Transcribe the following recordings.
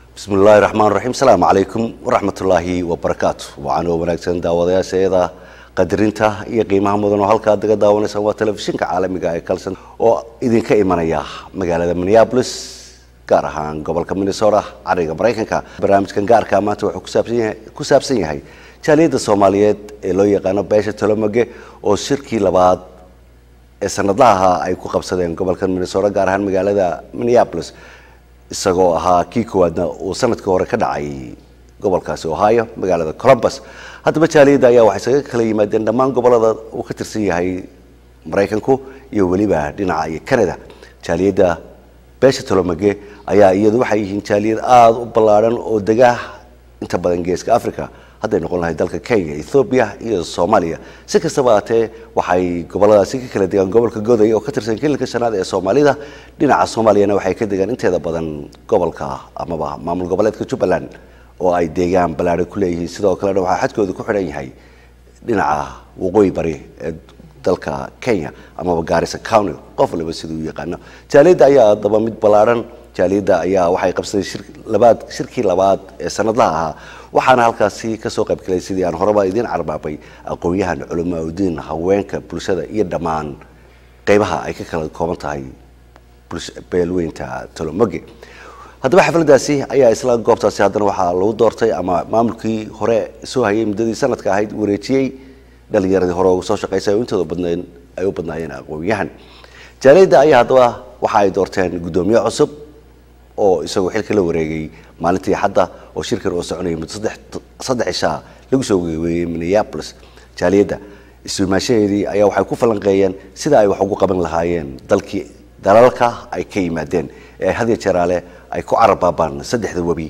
bismi illaahi raxmaan raxiim asalaamu calaykum waraxmatullaahi wabarakaatu waxaanoo wanaagsan daawadayaasha iyada qadarinta iyo qiimaha mudan oo halkaa daga daawanaysaan waa telefishinka caalamiga ee kalson oo idinka imanaya magaalada minneapolis gaar ahaan gobolka minnesota cariga maraykanka barnaamijkan gaarka maanta wuxuu kusaabsan yahay ku saabsan yahay jaaliyadda soomaaliyeed ee loo yaqaano beesha tolomoge oo shirkii labaad ee sanadlaha ay ku qabsadeen gobolka minnesota gaar ahaan magaalada minneapolis isagoo ahaa kii koowaadna uu sanadkii hore ka dhacay gobolkaasi ohio magaalada columbus haddaba jaaliyadda ayaa waxay isaga kala yimaadeen dhammaan gobolada uu ka tirsan yahay maraykanku iyo weliba dhinaca iyo canada jaaliyadda beesha tolomage ayaa iyadu waxay yihiin jaaliyad aada u ballaadhan oo dega inta badan geeska africa hadday noqon lahay dalka kenya ethoobiya iyo soomaaliya si kastaba aatee waxay goboladaasi ka kala degaan gobolka goday oo ka tirsan kilinka shanaad ee soomaalida dhinaca soomaaliyana waxay ka degaan inteeda badan gobolka amaba maamul goboleedka jubbaland oo ay deegaan ballaadhan ku leeyihiin sidoo kalena waxaa xadkooda ku xidhan yahay dhinaca waqooyi bari ee dalka kenya amaba gaarisa county qof waliba siduu u yaqaano jaaliyadda ayaa daba mid ballaadhan jaaliyadda ayaa waxay qabsaday shir labaad shirkii labaad ee sanadlaha ahaa waxaana halkaasi kasoo qaybgalay sidii aan horeba idiin carbaabay aqoon-yahan culamaa udiin haweenka bulshada iyo dhammaan qeybaha ay ka kala kooban tahay beelweynta tolomoge haddaba xafladaasi ayaa isla goobtaasi haddana waxaa lagu doortay ama maamulkii hore soo hayay muddadii sanadka ahayd wareejiyey dhalinyaradii hore uga soo shaqaysay oo intooda badnayn ay u badnaayeen aqoon-yahan jaaliyadda ayaa haddaba waxa ay doorteen guddoomiye cusub oo isagoo xilka la wareegay maalintii xadda oo shirkan oo soconayay muddo saddex ishaa lagu soo geeweeyey minneapolis jaaliyadda isuimaashaheedii ayaa waxay ku falanqeeyeen sida ay wax ugu qaban lahaayeen dalkii dalalka ay ka yimaadeen ee had iyo jeeraale ay ku carabaabaan saddexda webi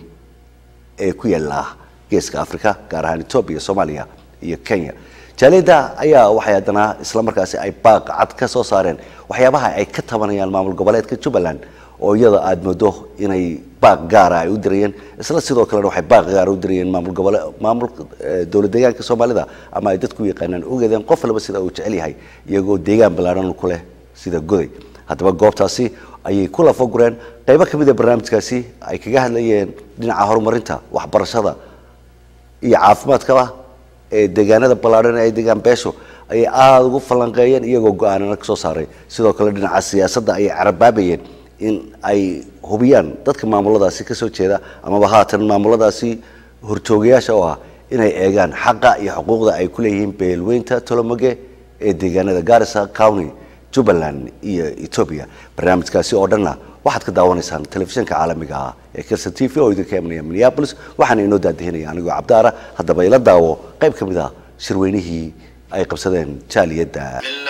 ee ku yaala geeska africa gaar ahaan etoobiya soomaaliya iyo kenya jaaliyadda ayaa waxay haddana isla markaasi ay baaq cad ka soo saareen waxyaabaha ay ka tabanayaan maamul goboleedka jubbaland oo iyada aada moodo inay baaq gaara ay u dirayeen isla sidoo kalena waxay baaq gaara u dirayeen maamul gobole maamul dowlad deegaanka soomaalida ama ay dadku yaqaanaan ogeedeen qof walba sida uu jecel yahay iyagoo deegaan ballaaran ku leh sida goday haddaba goobtaasi ayay ku lafagureen qaybo ka mid a barnaamijkaasi ay kaga hadlayeen dhinaca horumarinta waxbarashada iyo caafimaadkaba ee deegaanada ballaadhan ee ay degaan beesho ayay aada ugu falanqeeyeen iyagoo go-aanana kasoo saaray sidoo kale dhinaca siyaasadda ayay carabaabayeen in ay hubiyaan dadka maamuladaasi kasoo jeeda amaba haatan maamuladaasi horjoogayaasha oo ah inay eegaan xaqa iyo xuquuqda ay ku leeyihiin beelweynta tolomoge ee deegaanada garissa county jubbaland iyo etoobiya barnaamijkaasi oo dhanna waxaad ka daawanaysaan telefishinka caalamiga ah ee kelson t v oo idinka imanaya minneapolis waxaana inoo daadihinaya anigoo cabdaara haddaba ila daawo qayb ka mid ah shirweynihii ay qabsadeen jaaliyadda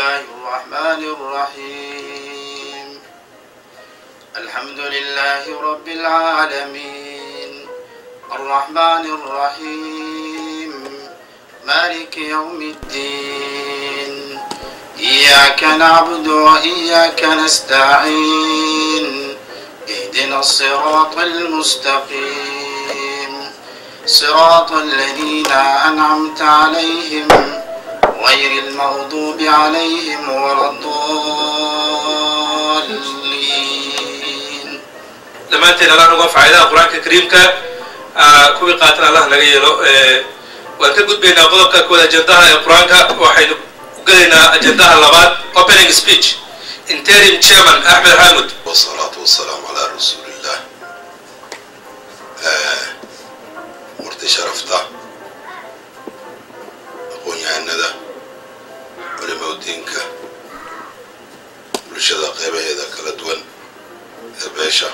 الحمد لله رب العالمين الرحمن الرحيم مالك يوم الدين إياك نعبد وإياك نستعين اهدنا الصراط المستقيم صراط الذين أنعمت عليهم غير المغضوب عليهم ولا الضالين dhammaanteen allah nuga faaidaha qur-aanka kariimka kuwii qaatan allah naga yeelo waan ka gudbaynaa qodobka koowaad ajendaha ee qur-aanka waxaynu u gelaynaa ajendaha labaad opening speech interim chairman axmed xaamud والصلاة والسلام على رسول الله مرتي شرفتا aqoon-yahanada culimaa diinka bulshada qeybaheeda kala duwan ee beesha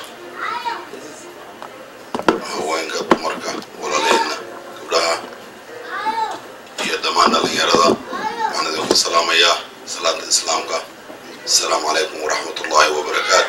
haweenka dumarka walaleedna gabdhaha iyo dhammaan dhalinyarada waxaan idinku salaamayaa salaanta islaamka asalaamu calaykum waraxmat ullaahi wabarakaatu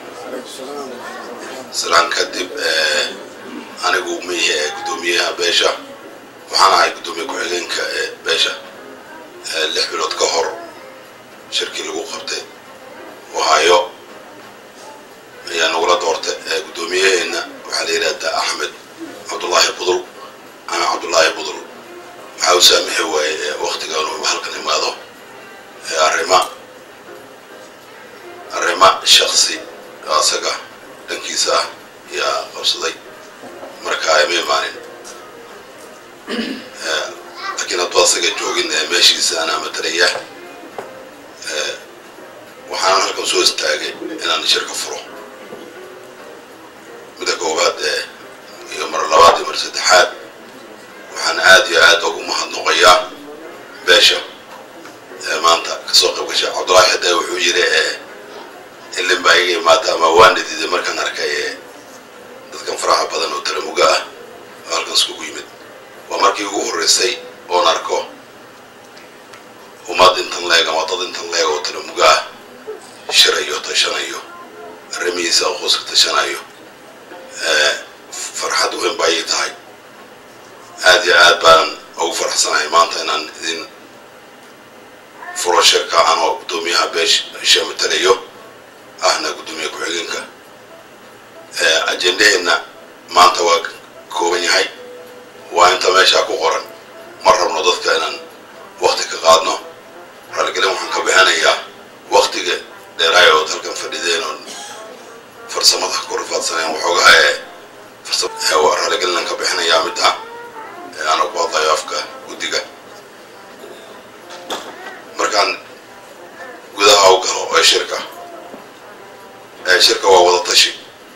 salaan kadib anigu mihi ee guddoomiyaha beesha waxaan ahay guddoomiye ku-xigeenka ee beesha lix bilood ka hor shirkii lagu qabtay ohaayo ayaa nagula doortay guddoomiyaheena waxaa la yidhahdaa axmed cabdullaahi budul ana cabdullaahi budul waxaa u saamixi waaye waktigan uu halkan imaado arrima arrima shaksi asaga dhankiisa ah ayaa qabsaday asaga joogin ee meeshiisa anaa matalaya waxaan halkan soo istaagay inaan shirka furo midda koowaad ee iyo mar labaad iyo mar saddexaad waxaan aad iyo aad ugu mahadnoqayaa beesha ee maanta kasoo qayb gashay cabdullaahi xadaa wuxuu yiri ee ilin baa iga imaata ama waana diiday markaan arkay ee dadkan faraha badan oo talamuga ah oo halkan iskugu yimid waa markii ugu horreysay oon arko ummad intan leeg ama dad intan leeg oo talamuga ah shirayo tashanayo arrimihiisa qoska tashanayo farxad weyn ba ii tahay aad iyo aad baan ugu faraxsanahay maanta inaan idin furo shirka anoo guddoomiyaha beesha matalayo ahna guddoomiye ku-xigeenka ajendaheenna maanta waa kooban yahay waa inta meeshaa ku qoran ma rabno dadka inaan wakti ka qaadno raalligelin waxaan ka bixinayaa waktiga dheeraay ood halkan fadhideen oon farsamada ku rifaadsaneen waxoogaha ee raalligelinaan ka bixinayaa mid ah ee ana ku hadlayo afka guddiga markaan gudaha u galo ee shirka ee shirka waa wada tashi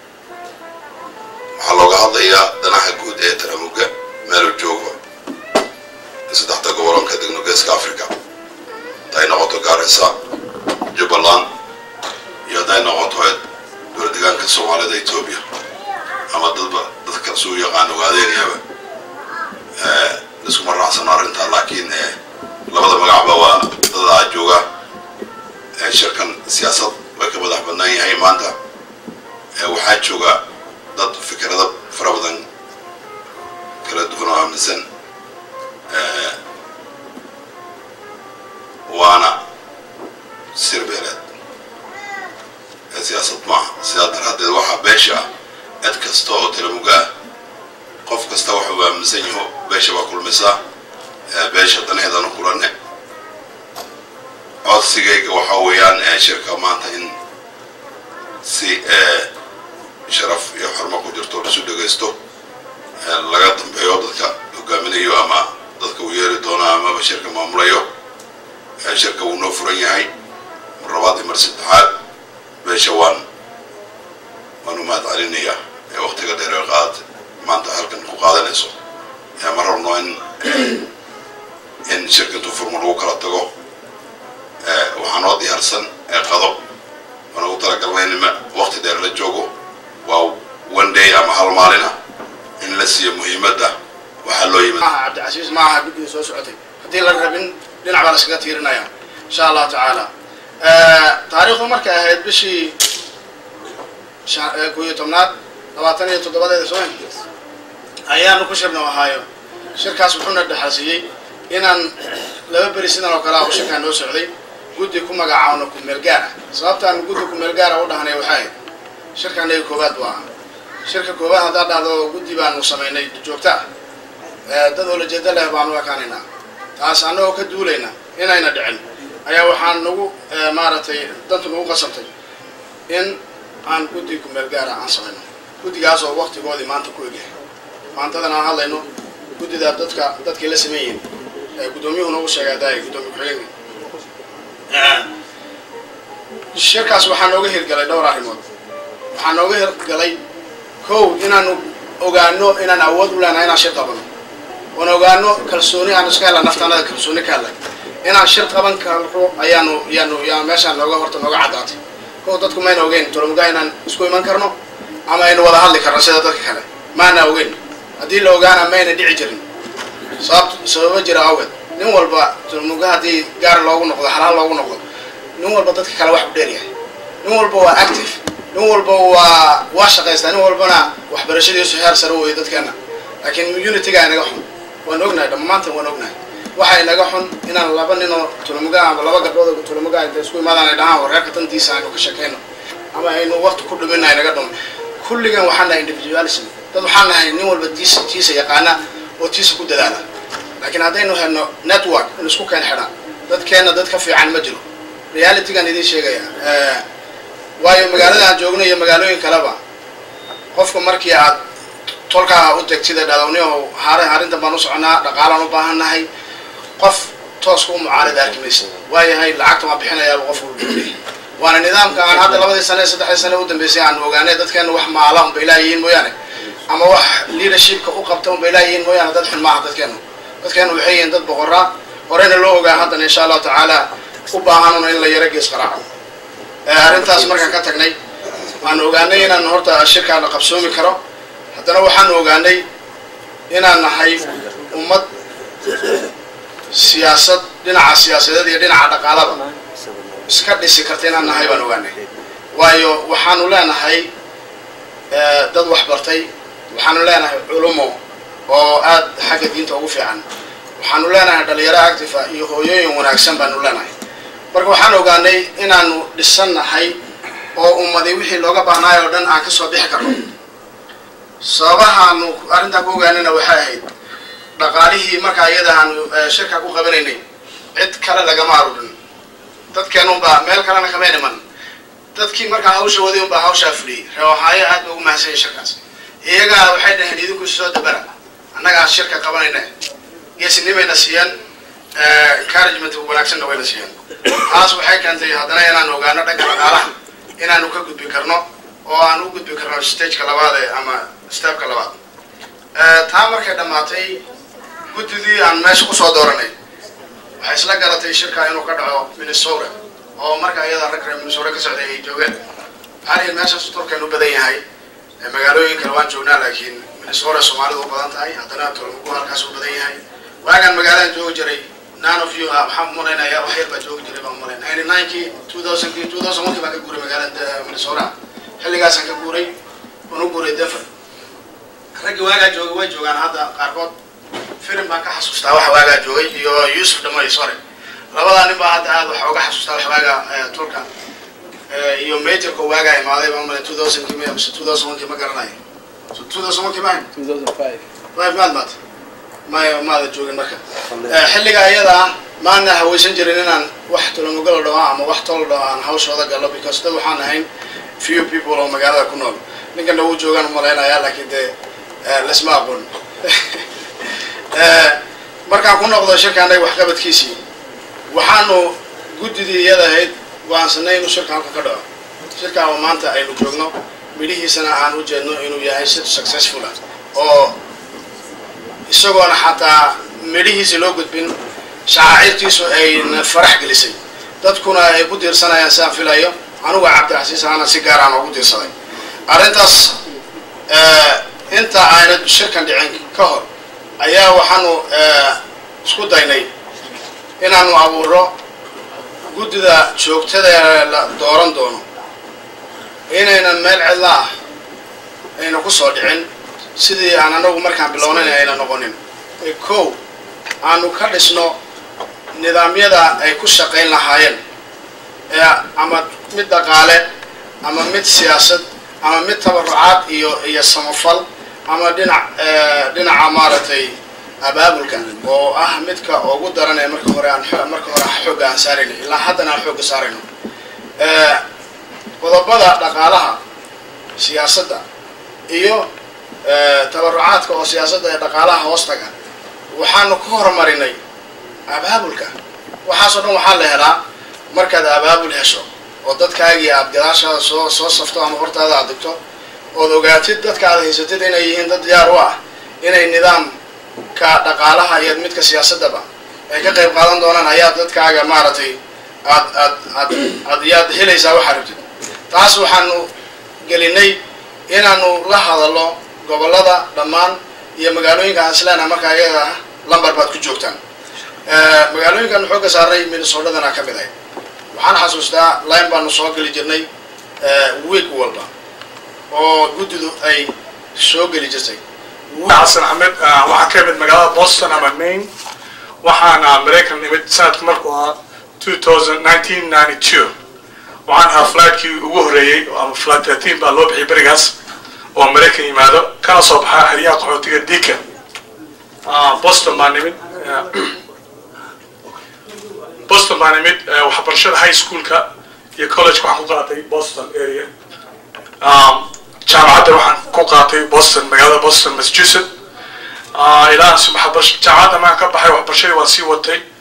waxaa looga hadlayaa danaha guud ee taramuga meelu jooga saddexda gobolon ka degno geeska africa hadday noqoto gaarisa jubbaland iyo hadday noqoto dowla degaanka soomaalida etoobiya ama dadba dadka suu yaqaan ogaadeynayaba iskuma raacsano arrintaa laakiin labada magacba waa dadaa jooga shirkan siyaasad way ka madax badnaan yahay maanta waxaa jooga dad fikrado fara badan kala duwan oo aaminsan waana sir beeleed siyaasad maaha sidaa daraaddeed waxaa beesha ah cid kasta oo talamuga ah qof kasta waxa uu aaminsan yaho beesha baa kulmisaa beesha daneedanu kulanne codsigayga waxaa weeyaan shirka maanta in si sharaf iyo xormo ku jirto lisu dhegaysto laga dambeeyo dadka hogaaminayo ama dadka uu yeeri doono amaba shirka maamulayo shirka wuu noo furan yahay mar labaad iyo mar saddexaad beesha waan waan u mahad celinayaa ee waktiga dheer ee qaad maanta halkan ku qaadanayso ma rabno in in shirka intuu furmo lagu kala tago waxaa noo diyaarsan qado waan ugu talagalnay in wakti dheer la joogo waa one day ama hal maalina in la siiyo muhiimadda waxaa loo yimid cabdicasiis maaha guddiga soo socotay haddii la rabin dhinac baa la iskaga tiirinaya insha allahu tacaala taariikhdu markay ahayd bishii ko iyo tobnaad labaatan iyo toddobadeeda soo ayaanu ku shirna ahaayo shirkaas wuxuuna dhexalsiiyey inaan laba beri sidan oo kale ah oo shirkaa noo socday guddi ku magacaawno kumeel gaar ah sababtaan guddi kumeel gaara u dhahnay waxay ahayd shirka anaga koowaad buu ahaa shirka koowaad haddaa dhahdo guddi baanu samaynay joogta ah dad olajeeda leh baanu ekaanaynaa taas annagoo ka duulayna inayna dhicin ayaa waxaan nagu maaragtay dantu nagu qasabtay in aan guddi kumeel gaara aan samayno guddigaas oo waktigoodii maanta ku egyahay maantadan aan hadlayno guddida dadka dadkii la sameeyeen guddoomiyuhu nagu sheegay daay guddoomiye ku-xigeenka shirkaas waxaa nooga hirgalay dhowr arrimood waxaa nooga hirgalay kow inaanu ogaano inaan awood u leenahay inaan shir qabano oon ogaano kalsooni aan iska hela naftaanada kalsooni ka helay inaan shir qaban karo ayaanu yaanu yaa meeshaan nooga horta nooga caddaatay kow dadku mayna ogeyn tolomugaa inaan isku iman karno ama aynu wada hadli karno sida dadka kale maana ogeyn haddii la ogaana mayna dhici jirin sababt sababa jira awgeed nin walba tolomuga haddii gaar loogu noqdo xalaal loogu noqdo nin walba dadka kale wax u dheeryahay nin walba waa active nin walba waa waa shaqaystaa nin walbana waxbarashadiisu heer sare weeye dadkeena laakiin unityga inaga xun waan ognahay dhammaantan waan ognahay waxa inaga xun inaan laba ninoo tulamuga ama laba gabdhood oo tulamuga inta isku imaadaan ay dhahaan wareerka tantiisa aynu ka shakayno ama aynu waqti ku dhuminna inaga dhumo kulligan waxaan nahay individualism dad waxaan nahay nin walba tiisa tiisa yaqaana oo tiisa ku dadaala laakiin haddaynu helno network in isku keen xidha dadkeena dad ka fiican ma jiro realitygan idiin sheegaya waayo magaalada aan joogno iyo magaalooyin kaleba qofka markii aad tolkaa u tegtida dhadowni oo har arrintan baan u soconaa dhaqaalaan u baahannahay qof tooska u mucaarada arki maysa waayahay lacagta waa bixinayaaba qof walba leeyahay waana nidaamka aan hadda labadii sane saddexdii sane u dambeysay aan ogaanay dadkeenu wax maala unbay laayihiin mooyaane ama wax leadershipka u qabta unbay laayihiin mooyaane dad xun maaha dadkeenu dadkeenu waxay yihiin dad boqoraa horeyna loo ogaa haddana insha allahu tacaala u baahanuna in la yaro gees qaraaco arrintaas markaan ka tagnay waan ogaanay inaan horta shirkaana qabsoomi karo haddana waxaan ogaanay inaan nahay ummad siyaasad dhinaca siyaasadeed iyo dhinaca dhaqaalada iska dhisi karta inaan nahay baan ogaanay waayo waxaanu leenahay dad wax bartay waxaanu leenahay culumo oo aad xagga diinta ugu fiican waxaanu leenahay dhalinyaro actifa iyo hooyooyin wanaagsan baanu leenahay marka waxaan ogaanay inaanu dhisan nahay oo ummadi wixii looga baahnaay oo dhan aan kasoo bixi karno sababahaanu arrintaa ku ogaanayna waxay ahayd dhaqaalihii markaa iyada aanu shirka ku qabanaynay cid kale lagama arurin dadkeen unbaa meel kalena kama iman dadkii markaa hawsha waday unbaa hawshaa fuliyey reewaxaayo aad ba ugu mahadsanya shirkaas iyagaa waxay dhaheen idinku soo dabara annagaa shirka qabanayna geesinimayna siiyeen encouragement wanaagsanna wayna siiyeen taas waxay keentay haddana inaan ogaano dhanka dhaqaalaha inaanu ka gudbi karno oo aan u gudbi karno stageka labaad ee ama stepka labaad taa markay dhammaatay guddidii aan meesha kusoo dooranay waxay isla garatay shirka inuu ka dhaco minnesota oo marka iyada rag reer minnesota ka socday ay joogeen waxaan ihi meeshaas turkan u badan yahay magaalooyin kale waan joognaa laakiin minnesota soomaalidu u badan tahay haddana tolmugu halkaas u badan yahay waagaan magaaladan joogi jiray none of you ah waxaan umalaynaya wax yar baa joogi jiray baan umalayn ninety ninekii two thousandkii two thousand onkii baan ka guuray magaalada minnesota xilligaasaan ka guuray waan u guuray denver raggii waagaa joogay way joogaan hadda qaarkood filim baan ka xasuustaa waxa waagaa joogay iyo yusuf dhamoy sorry labadaa nin baa hadda aad waxa uga xasuustaa wax waagaa tulka iyo majorka waagaa imaaday baan umalayn two thousandkii ma mise two thousand onkii ma garanayo two thousand onkii maahin five maad maad may maada joogin marka xilliga iyada ah maana hawaysan jirin inaan wax tolomogalo dhaho ama wax tolo dhaho aan hawshooda gallo because dad waxaan ahayn few people oo magaalada ku nool ninkana wuu joogaan umalaynaya laakiin dee lasma aqoon markaan ku noqdo shirka annaga waxqabadkiisii waxaanu guddidii iyada ahayd go-aansanay inuu shirka halka ka dhaco shirka oo maanta aynu joogno midhihiisana aan u jeedno inuu yahay si successful ah oo isagoona xataa midhihiisi loo gudbin shacaacirtiisu ayna farax gelisay dadkuna ay ku diirsanayaan sidaan filayo anugu cabdicasiis ahana si gaar aan ugu diirsaday arrintaas inta ayna shirkan dhicin ka hor ayaa waxaanu isku daynay inaanu abuuro guddida joogtada ee la dooran doono inaynan meel cidla ah ayna ku soo dhicin sidii aan anagu markaan bilownayn ayna noqonin kow aanu ka dhisno nidaamyada ay ku shaqayn lahaayeen ee ama mid dhaqaale ama mid siyaasad ama mid tabarucaad iyo iyo samafal ama dhinac dhinaca maaragtay abaabulka oo ah midka ugu daran ee marka hore aan marka hore xoogga aan saarayno ilaa haddana aan xoogga saarayno qodobada dhaqaalaha siyaasadda iyo tabarucaadka oo siyaasadda ee dhaqaalaha hoostaga waxaanu ku horumarinay abaabulka waxaasoo dhan waxaa la helaa markaad abaabul hesho oo dadkaagii aad gadaashaada soo soo safto ama hortaada aad digto ood ogaatid dadka aad haysatid inay yihiin dad diyaar u ah inay nidaamka dhaqaalaha iyo midka siyaasaddaba ay ka qayb qaadan doonaan ayaa dadkaaga maaragtay aad aad aad aad yaad helaysaa waxaa rabtid taas waxaanu gelinay inaanu la hadallo gobollada dhammaan iyo magaalooyinka aan isleenaha markaa iyaga ah lambar baad ku joogtaan magaalooyinkaanu xoogga saarnay minnesotadana ka mid ahay waxaan xasuustaa line baanu soo geli jirnay week walba oo guddidu ay soo geli jirtay xasan axmed waxaan ka imid magaalada boston ama maine waxaana maraykan imid sanadku markuu ahaa two thousand nineteen ninety two waxaan ahaa fligtkii ugu horreeyey ama flight thirteen baa loo bixiyay berigaas oo maraykan yimaado kana soo baxaa xeryaha qaxootiga deacon boston baan nimid boston baan nimid waxbarashada high schoolka iyo college waxaan ku qaatay boston area jaamacadda waxaan ku qaatay boston magaalada boston massachusetts ilaa jaamacadda maan ka baxay waxbarashadii waan sii watay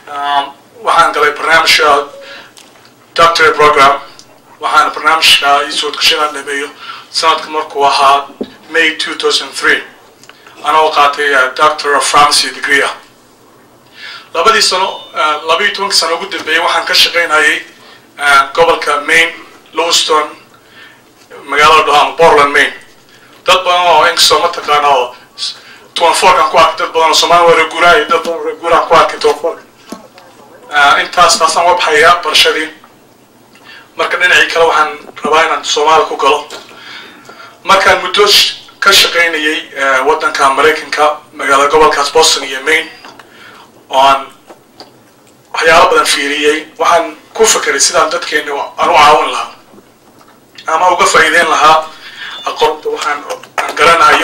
Um, waxaan galay barnaamijka doctorate program waxaana barnaamijka ii suurtagashanaan dhameeyo sanadka markuu ahaa may 2003 anoo qaatay uh, doctor of pharmacy degree ah labadii sano uh, labaiyo tobankii sano ugu dambeeyey waxaan ka shaqaynayay uh, gobolka maine lowston magaalada dhahaan portland maine dad badan oo inkastoo mataqaana oo tuwanfoorkan ku arkay dad badan oo soomaali waa reeguuraay dad badan oo reeguuraan ku arkay tuwanfoorka intaas taasaan uga baxayaa barashadii marka dhinacii kale waxaan rabaa inaan soomaali ku galo markaan muddo sh- ka shaqaynayay eh, waddanka maraykanka magaalada gobolkaas boston iyo maine oo aan waxyaalo badan fiiriyey waxaan ku fekeray sidaan dadkeena aan u caawin lahaa ama uga faa'iideyn lahaa aqoonta waxaan aan garanayo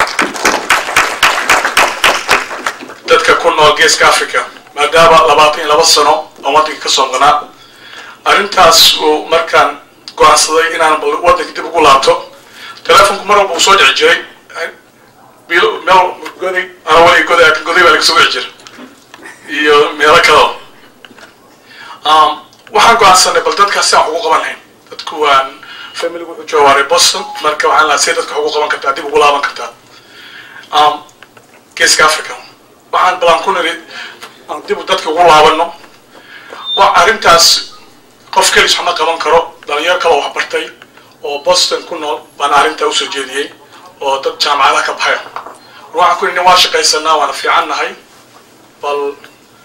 dadka ku nool geeska africa maadaama labaatan iyo laba sano aan waddanka ka soo maqnaa arrintaas uu markaan go-aansaday inaan bal waddanka dib ugu laabto telefonku mar walba uu soo dhici jiray bil- meel goday ana weli goday laakiin goday baa laga soo wici jira iyo meelo kaleo um, waxaan go-aansanay bal dadkaas si aan ugu qaban lahayn dadku waan familigu wuxuu joogaarey boston marka waxaan lahaa see dadka ugu qaban kartaa dib ugu laaban kartaa um, geeska africa waxaan balan ku niri aan dib dadka ugu laabano wa arrintaas qof kelis waxma qaban karo dhalinyaro kale oo wax bartay oo boston ku nool baan arrintaa usoo jeediyey oo dad jaamacadaha ka baxaya war waxaan ku nidhi waa shaqaysanaa waana fiican nahay bal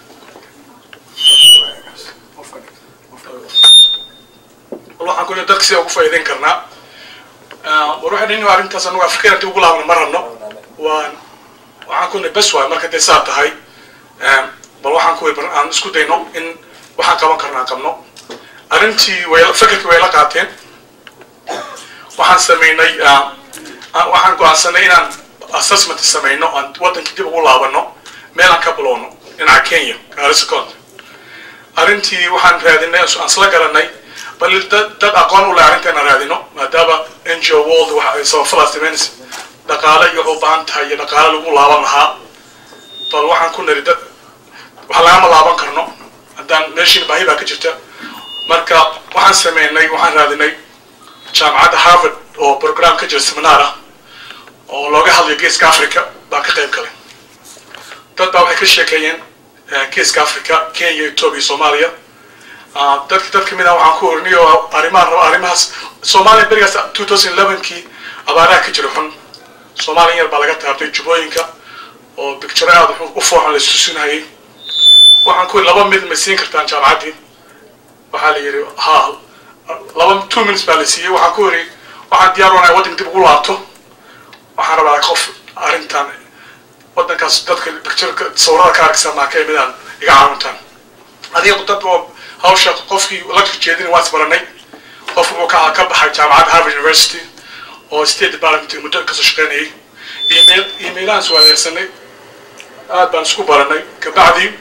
bal waxaan ku nidhi dadka sida ugu faa'iideyn karnaa Ah, war waxaan nidhi arrintaas anagu afrikada dib ugu laabano ma rabno waan waxaan ku nidhi bes waay marka dee saa tahay Em, bal waxaan ku bar- aan isku dayno in waxaan qaban karnaa qabno arrintii way fekerkii way la qaateen waxaan sameynay ah, ah, waxaan go-aansanay inaan assessment sameyno aan waddankii dib ugu laabano meel aan ka bilowno dhinaca kenya gaarisa county arrintii waxaan raadinay aan isla garanay bal dad dad aqoon u leh arrinteena raadino maadaama n g o world waxa ay samafalaas sameynaysa dhaqaale iyo waxay u baahan tahay iyo dhaqaale lagu laaban lahaa bal waxaan ku niri dad wax lagama laaban karno haddaan meeshiin baahi baa ka jirta marka waxaan sameynay waxaan raadinay jaamacadda harvard oo program ka jira seminar ah oo looga hadlayo geeska africa baan ka qayb galay dad baa waxay ka sheekeeyeen eh, geeska africa kenya ethiopia soomaaliya Ah, dadka dad kamid ah waxaan ku orinay oo arrimaha raba arrimahaas soomaaliya berigaas 2011kii abaaraha ka jira xun soomaaliya yar baa laga taabtay jubooyinka oo bicture aad u fooxan la istusinayay waxaan ku laba mid ma siin kartaan jaamacaddii waxaa la yidhi ha laba two minutes baa la siiyey waxaan ku yidhi waxaan diyaar wanahay waddanka dib ugu laabto waxaan rabaa qof arrintan waddankaas dadka bictureka sawirada ka arkaysa maa ka imidaan iga caawintaan adiga dad oo hawsha qofkii lecture jeedin waan isbaranay qof wuxuu ka ka baxay jaamacadda harvard university oo state department muddo kasoo shaqeynayay email emailaan is waadeersanay aad baan isku baranay kabacdii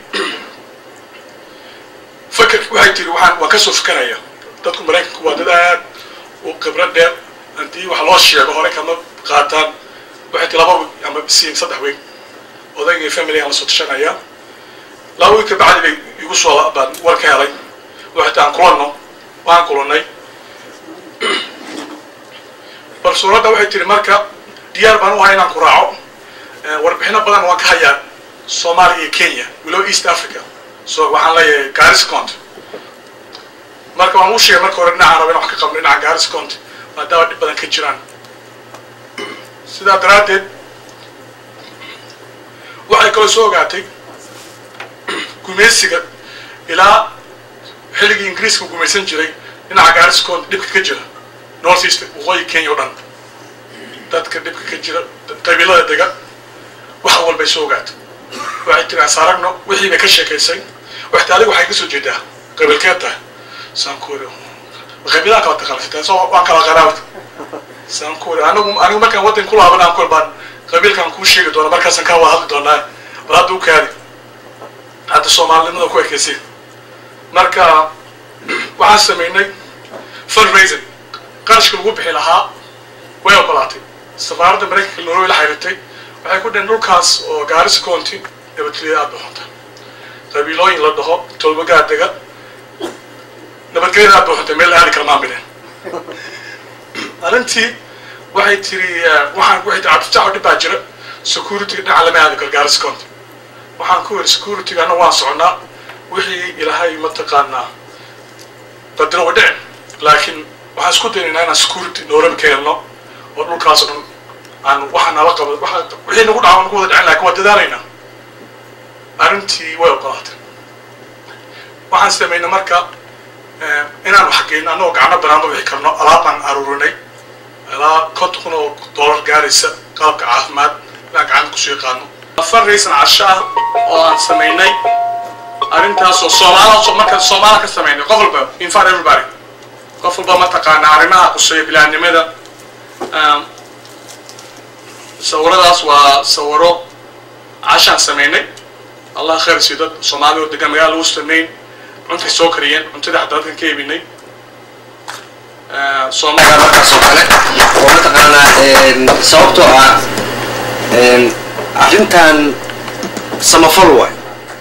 fakerki waxay tiri waxaan waan kasoo fikeraya dadku maraykanku waa dad aad u khibrad dheer haddii wax loo sheego hore kama qaataan waxay tiri laba week ama siin saddex week odaygii family aan la soo tashanaya laba week kabacdi bay igu soo baan war ka helay waxay tii aan kulanno waan kulannay bal suuradda waxay tiri marka diyaar baan u ahay inaan ku raaco Eh, warbixino badan waan ka hayaa soomaaliya iyo kenya walow east africa so waxaan leeyahay garis county marka waan u sheegay marka hore dhinacaan raba in wax ka qabno dhinaca garis county maadaama dhib badan ka jiraan sidaa daraaddeed waxay kaloo soo ogaatay gumaysiga ilaa xilligii ingiriiska uu gumaysan jiray dhinaca garis county dhibka ka jira north east waqooyi kenya o dhan dadka dhibka ka jira qabiilada dega wax walbay soo ogaatay waxay tiri asaaragno wixii bay ka sheekaysay waxta adiga waxay ka soo jeedaa qabiilkeed tahay saan ku iri qabiilaha kala taqaanasatay soo waan kala qaraabta saan ku iri anigu anigu markaan waddan ku laaban aan kol baan qabiilkan kuu sheegi doona markaasaan kaa wada hadli doonaa bal hadda u kaadi hadda soomaalinimada ku ekeysay marka waxaan sameynay fundraising qarashka lagu bixi lahaa way ogolaatay safaaradda maraykanka norway la xiriirtay waxay ku dhaheen dhulkaas oo gaarisa county nabadgelya aad baxunta qabiilooyin la dhaho tolbagaa dega nabadgelyadaa buuxantay meel aadi kala maamileen arrintii waxay tiri waxaan waxay tiri cabdifatax dhib baa jira security dhinaca lama aadi karo gaaris county waxaan ku yidhi security anna waan socnaa wixii ilaahay mataqaanaa badina wa dhicin laakiin waxaan isku daynaynaa inaan security nooran ka helno oo dhulkaas dhan aan waxa nala qabo waxa wixii nagu dhaco nagu wada dhicin laakiin waa dadaalaynaa arrintii way ogolaatay waxaan samaynay marka inaan wax geyno annagoo gacno banaanba wixi karno alaab baan aruurinay ilaa konton kun oo dollar gaaraysa qalabka caafimaad inaan gacanta kusoo yaqaano fundraising casho ah oo aan samaynay arrintaas oo soomaala marka soomaala ka samaynay qof walba in fact everybody qof walba mataqaana arrimaha quseeya bilaadnimada sawiradaas waa sawiro cashaan samaynay allah khayr siiyo dad soomaali oo degan magaala lagu samayn cuntay soo kariyeen cuntada xataa dadkan ka iibinay soomaali markaas oo kale oo mataqaanaa sababtoo ah arrintan samafal waay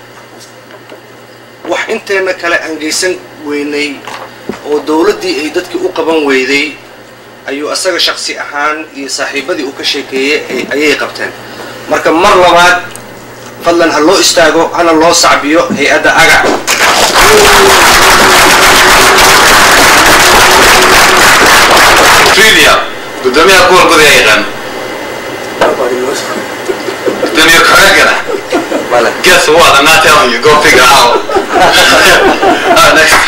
wax inteena kale aan geysan weynay oo dowladdii ay dadkii u qaban weyday ayuu asaga shaksi ahaan iyo saaxiibadii uu ka sheekeeyey ayay qabteen marka mar labaad fadlan ha loo istaago hana loo sacbiyo hay-adda agac Trivia. Gudoomiyaha kuwa gudaha yaqaan. Gudoomiye Koragana. Guess what? I'm not telling you. Go figure out. uh, next.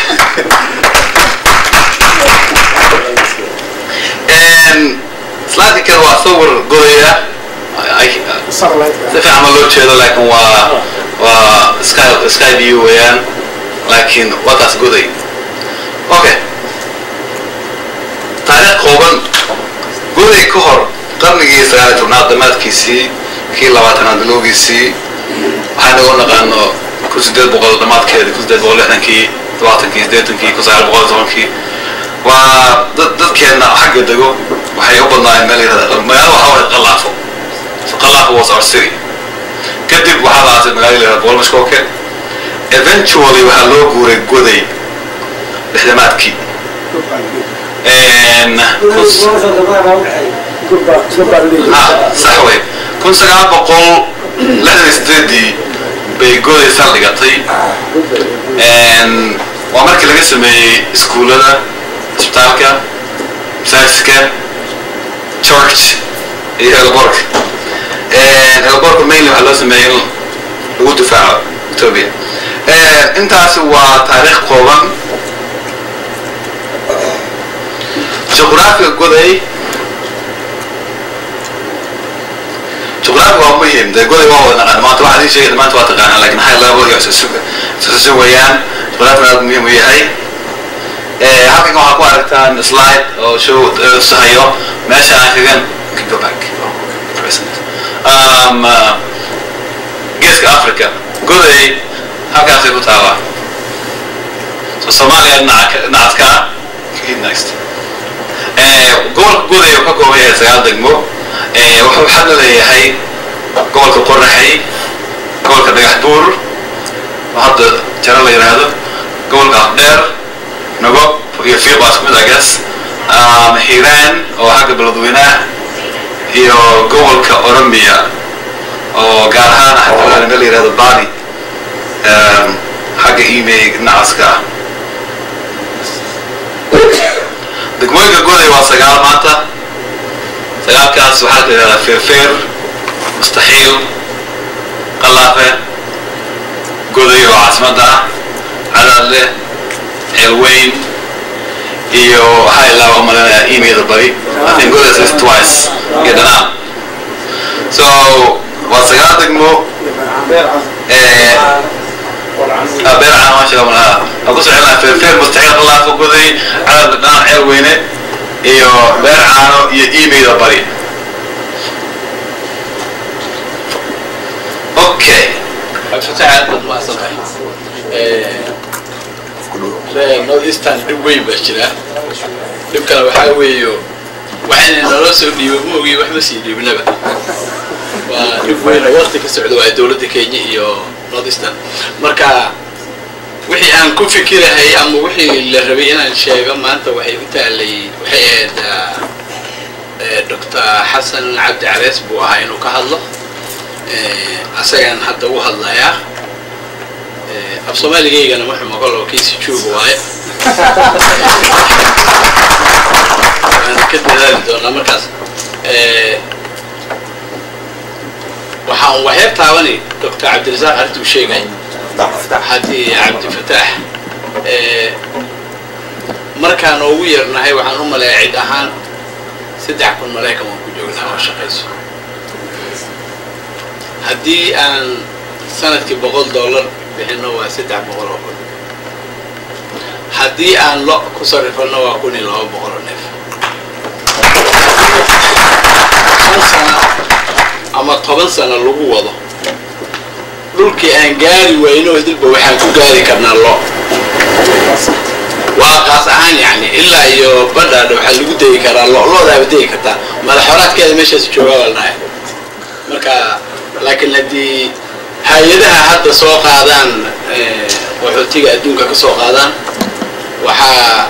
And slide kale waa sawir godaya. Si fiican ma loo jeedo laakiin waa waa sky sky view weeyaan laakiin waa taas goday. Okay. taariikh kooban goday ka hor qarnigii sagaal iyo tobnaad dhammaadkiisii kii labaatanaad bilowgiisii waxaan ugu naqaano kun sideed boqol dhammaadkeeda kun sideed boqol lixdankii todobaatankii siddeetankii kun sagaal boqol tobankii waa dad dadkeenna xagga dego waxay u badnaayeen meel yirahda magaalo waxaa waay qalaafo so qalaafo was our city kadib waxaa la aasay magaalo yirahda boolmashkooke eventually waxaa loo guuray goday lixdamaadkii sax wey kun sagaal boqol lixdan sideedii bay goday saldhigatay waa markii laga sameeyey iskuullada isbitaalka masaajidka church iyo elborka elborka mainly waxaa loo sameeyey in lagu difaaco ethiopia intaas waa taariikh kooban juqraafiga goday juqraafiga waa muhim dee goday waa wada naqaan maanta waxaad ii sheegay maanta waa taqaanaa laakiin high level iyo isasusu weeyaan juqraafiga aad muhiim u yahay halkan waxaa ku aragtaan slide oo show sahayo meesha aan kagan go back um, geeska africa goday halkaasay ku taalaa so soomaaliya dhinaca dhinacaas ka next gobolka guday uu ka kooban yahay sagaal degmo wuxuu xadna leeyahay gobolka qoraxay gobolka dhagax buur oo hadda jaro la yidhaahdo gobolka afdheer nagob iyo fiiqaas kumid agas hiiraan oo xagga beledweynaha iyo gobolka oromia oo gaar ahaan xagga meel la yidhahdo bali xagga email dhinacaska ah degmooyinka goday waa sagaal maanta sagaalkaas waxaa la yidhahdaa feerfeer mustaxiil qalaafe goday oo caasimadda ah cadaadle ceelweyn iyo waxaa ilaa u malinaya email bari I think goday is twice iyo dhanaan so waa sagaal degmo beer caan maasha Allah aan ku soconaa feerfeer mustaxiil qalaafo goday cadaadle dhanaan ceelweyne iyo beer caano iyo email bari okay fataaad baad mahadsantahay ree north eastern dhib weyn baa jira dhibkana waxaa weeyo waxayna nala soo dhiibo ma ogiy wax ma sii dhiibnaba waa dhib weyn oo waqti ka socda waa dowladda kenya iyo northeastern marka wixii aan ku fikirahay ama wixii la rabay inaan sheego maanta waxay u taalay waxay ahayd dr xasan cabdi carees buu ahaa inuu ka hadlo asagaan hadda u hadlayaa af soomaaligaygana wuxuu maqal oo kiisi jooga waaye waan ka dadaali doonaa markaas waxaan waxyar taabanay doctor cabdirasaaq arrintuu sheegay haddii cabdifataax markaan ugu yarnahay waxaan u maleeya cid ahaan saddex kun maraykan waan ku joognaa oo shaqayso haddii aan sanadkii boqol dollar bixino waa saddex boqol oo kun haddii aan lo ku sarrifano waa kun iyo laba boqol oo neef shan sano ama toban sano lagu wado dhulkii aan gaari wayno dilba waxaan ku gaari karnaa lo waa qaas ahaan yani ilaa iyo badhaadha waxaa lagu degi karaa lo loodaaba degi kartaa madaxoraadkeeda meeshaas joogaa baa dhahay marka laakiin haddii hay-adaha hadda soo qaadaan qaxootiga adduunka ka soo qaadaan waxaa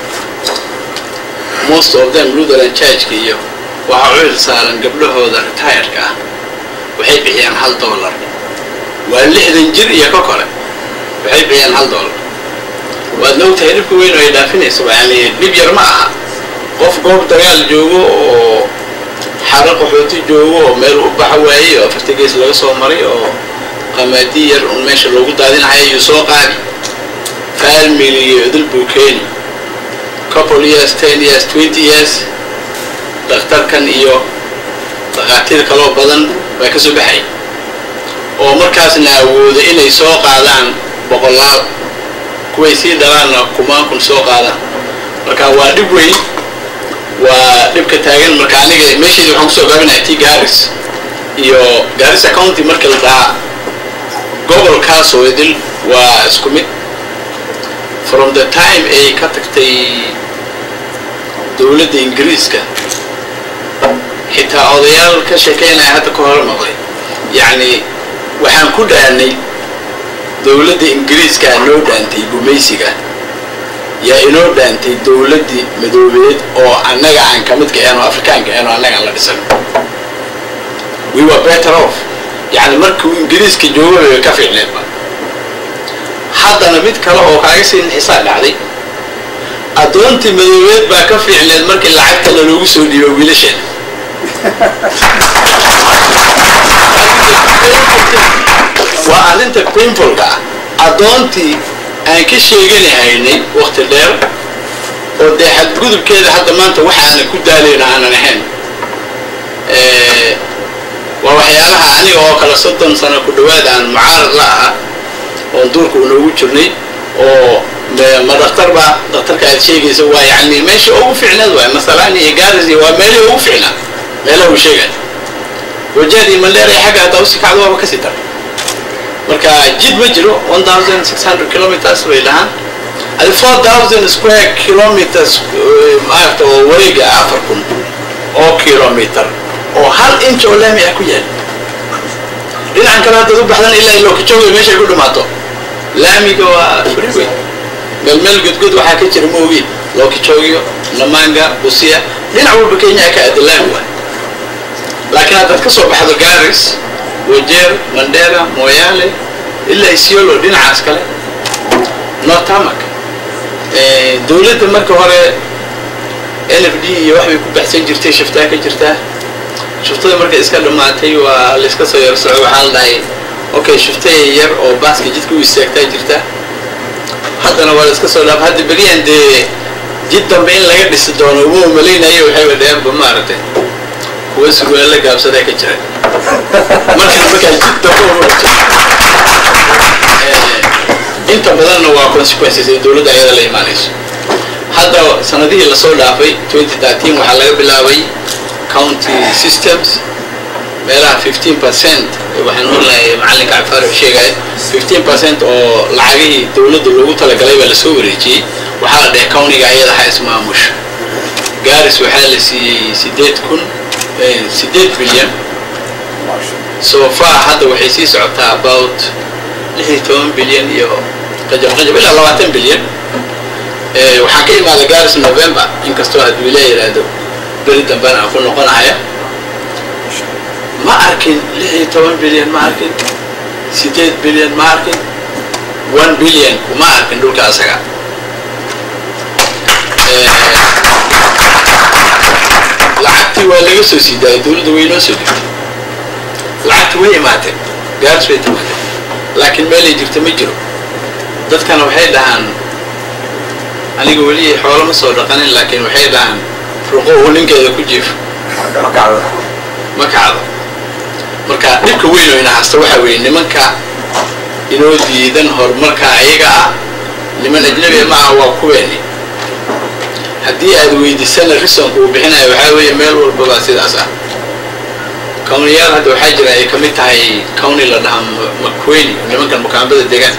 most of them lutheran churchka iyo waxaa u il saaran gabdhahooda retiredka ah waxay bixiyaan hal dollar waa lixdan jir iyo ka kore waxay bixiyaan hal dollar waadna ogtahay dhibka weyn oo ay dhaafinayso yani dhib yar ma aha qof goob dagaal joogo oo xaro qaxooti joogo oo meel u baxa waayey oo afarta gees laga soo maray oo qamaadi yar un meesha loogu daadinahaya iyuu soo qaadi family iyo idil buu keeni couple years ten years twenty years dhakhtarkan iyo dhakhaatiir kaloo badan baa ka soo baxay oo markaasna awooda inay soo qaadaan boqolaal kuway sii dhalaanna kumaan kun soo qaadaan marka waa dhib weyn waa dhibka taagan marka aniga meesheedi waxaan kusoo gaabinaya t garis iyo garissa county marka la dhahaa gobolkaas oo idil waa isku mid from the time ay ka tagtay dowladda ingiriiska xitaa odayaal ka sheekeynaya hadda ka hor maqlay yacni waxaan ku dhaanay dowladda ingiriiskaa noo dhaantay gumaysiga yaa inoo dhaantay dowladdii madoobeed oo annaga aan ka midka ahayn oo afrikaanka ahayn oo annaga aan la dhisan we were better off yacni markuu ingiriiska joogay way ka fiicneedba haddana mid kale oo kaaga sii nixisaa dhacday addoontii madoobeed baa ka fiicneed markii lacagta laloogu soo dhiibo wiilasheena waa arrinta painfulka ah addoontii aan ka sheeganahaynay wakti dheer oo dee xadgudubkeeda hadda maanta waxaana ku daalayna aanan ahayn waa waxyaalaha aniga oo kale soddon sano ku dhawaad aan mucaarad la aha oon duurka unoogu jirnay oo ma daktarba daktarka aad sheegaysa waa yani meesha ugu fiicneed waay masalaan iyo garis iyo waa meelihii ugu fiicnaa meelaha uu sheegay wajaad iyo mandheera xagga haddaa usii kacdo waaba kasii dar marka jid ma jiro one thousand six hundred kilometers bay dhahaan adi four thousand square kilometers maaragta oo wareega afar kun oo kilometer oo hal inch oo laami ah ku yaal dhinacan kale haddaad u baxdan ilaa lokajooga meeshay ku dhamaato laamiga waa freeway meel meel godgod waxaa ka jira maogi lokajogyo namanga busia dhinac walba kenya ka aada laami waay laakiin haddaad ka soo baxdo garis wajeer mandera moyaale ilaa isiolo dhinacaas kale nortamak dowladda marka hore n f d iyo waxbay ku baxsan jirtay shiftaa ka jirtaa shiftada markay iska dhammaatay waa layska soo yar soco waxaa la dhahay okay shiftay yar oo baaska jidka u istaagtaa jirta haddana waa layska soo dhaaf hadda beriyan dee jid dambe in laga dhisi doono uma malaynayo waxayba dheenba maaragtay kuwa surwaalla gaabsadaa ka jira markaa markaa jid dambe inta badanna waa consequences ay dowladda ayada la imaanayso hadda sanadihii lasoo dhaafay 2013 waxaa laga bilaabay county systems meelaha 15 percent waxaan oolahay macalinka cafaar uu sheegaya 15 percent oo lacagihii dowladda loogu talagalay baa lasoo wareejiyey waxaa la dhahay countiga ayada ha ismaamusha garis waxaa la siiyey sideed kun sideed bilyan so far hadda waxay sii socotaa about lix iyo toban bilyan iyo qajab qajab ilaa labaatan bilyan waxaan ka imaada garis november inkastoo adwiila yidhaahdo beri dambena aan ku noqonaya ma arkin lix iyo toban bilyan ma arkin sideed bilyan ma arkin one bilyan kuma arkin dhulka asaga lacagtii waa laga soo sii daayay dowladda way noo soo dhigtay lacagtii way imaatee gaaris way timaatee laakiin meelay jirta ma jiro dadkana waxay dhahaan aniga weli xoolo ma soo dhaqanin laakiin waxay dhahaan ruqo uu ninkeeda ku jiifo ma kacdo marka dhibka weyn oo ina hasta waxa weeye nimanka inoo diidan horumarka ayaga ah niman ajnabiga ma aha waa kuweeni haddii aad weydiisana risonka uu bixinayo waxaa weeye meel walbaba sidaas ah kawniyaal hadda waxaa jira ay ka mid tahay kawni la dhahaa makweni nimankan makaambada degaan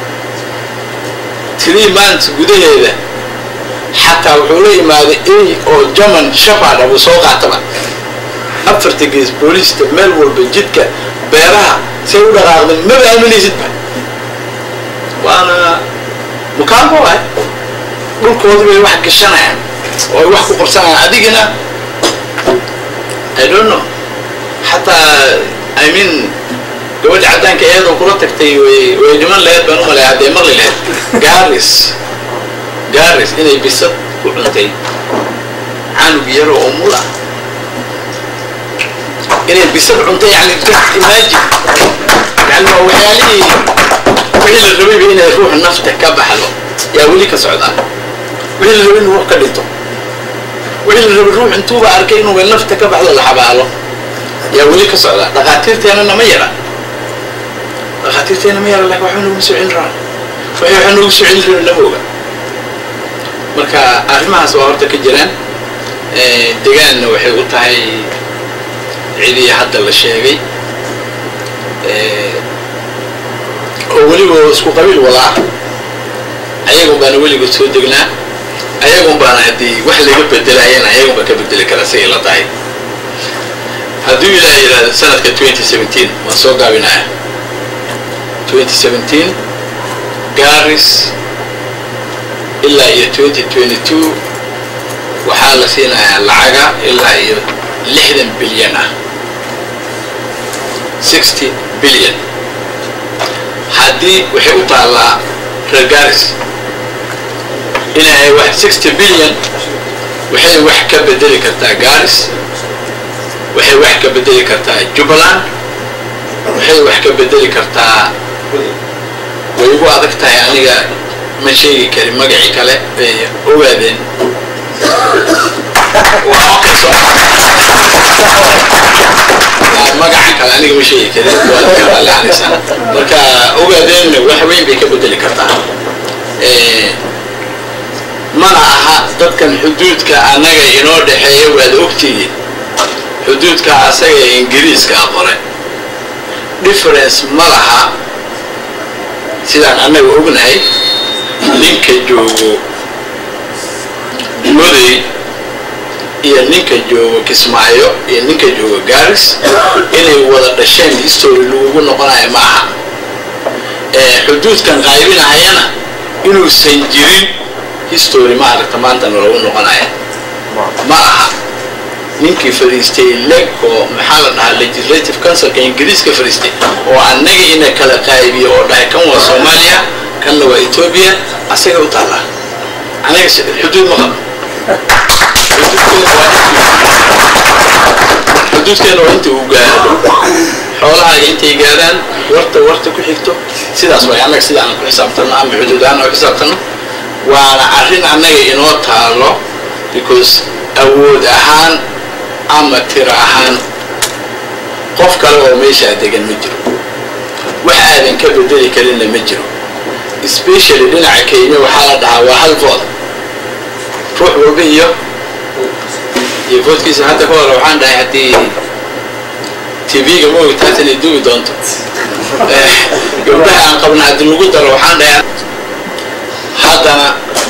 three months gudaheeda xataa wuxuu la yimaaday ey oo german shapard abuu soo qaataba afarta gees booliista meel walba jidka beeraha say u dhaqaaqdeen maba aaminaysidba waana mukaanbo ah dhulkoodi bay wax gashanayaan oo ay wax ku qabsanayaan adigina i don't know xataa i mean gabadha caddaanka iyadoo kula tagtay way way dhiman laheyd baan u malaya haddee maqli laheyd garis garis inay bisad ku cuntay canug yaro oo mula inay bisad cuntay yani imagine yani waa waxyaalihii wixii la rabayba inay ruux nafta ka baxdo yaa weli ka socdaa wixii la rabay in ruux ka dhinto wixii la rabay ruux intuuba arkay inuuba nafta ka baxdo la xabaalo yaa weli ka socdaa dhakhaatiirteenana ma yara dhakhaatiirteena ma yara lakin waxba nagu soo celin rabaan waxay waxaa nagu soo celin rabin lama oga marka arrimahaas waa horta ka jiraan degaanna waxay u tahay cidii hadda la sheegay oo weliba isku qabiil walaa ayagun baana weligood soo degnaa ayagun baana haddii wax laga bedelayana ayagun baa ka bedeli kara sigay la tahay hadduu ilaaha yidhahdo sanadka twenty seventeen waan soo gaabinaya twenty seventeen garis ilaa iyo twenty twenty two waxaa la siinayaa lacaga ilaa iyo lixdan bilyan ah sixty bilyan haddii waxay u taallaa reer garis inay wax sixty bilyan waxay wax ka bedeli kartaa garis waxay wax ka bedeli kartaa jubbaland waxay wax ka bedeli kartaa way igu adag tahay aniga ma sheegi karin magacii kale bay ogaadeen magaca kale aniga ma sheegi karin waad ka raallicanaysaa marka ogaadeen wax weyn bay ka bedeli kartaa mana aha dadkan xuduudka annaga inoo dhexeeya waad ogtihiin xuduudka asaga ee ingiriiska qore difference ma laha sidaan annaga ognahay ninka joogo moday iyo ninka joogo kismaayo iyo ninka joogo garis inay wada dhasheen history lagugu noqonayo ma aha xuduudkan qaybinahayana inuusan jirin history ma aragta maantana lagu noqonaya ma aha ninkii fadhiistay leg oo maxaa la dhahaa legislative councilka ingiriiska fadhiistay oo annaga ina kala qaybiyo oo dhahay kan waa soomaaliya kanna waa etoobiya asaga u taallaa anaga xuduud ma qabo xuduudkeena waa inta uu gaadho xoolahaaga intay gaadhaan warta warta ku xigto sidaas waay annaga sida aan ku xisaabtano ama xuduud ahaan oo xisaabtano waana arrin annaga inoo taalo because awood ahaan ama tiro ahaan qof kale oo meeshaa degan ma jiro wax aadan ka bedeli karinna ma jiro specially dhinaca kenya waxaa la dhahaa waa hal vood ruux walba iyo iyo voodkiisa hadda ka hore waxaan dhahay haddii tv-ga ma ogtaas inay duwi doonto gabdhaha aan qabna haddii lagu daro waxaan dhahay haddana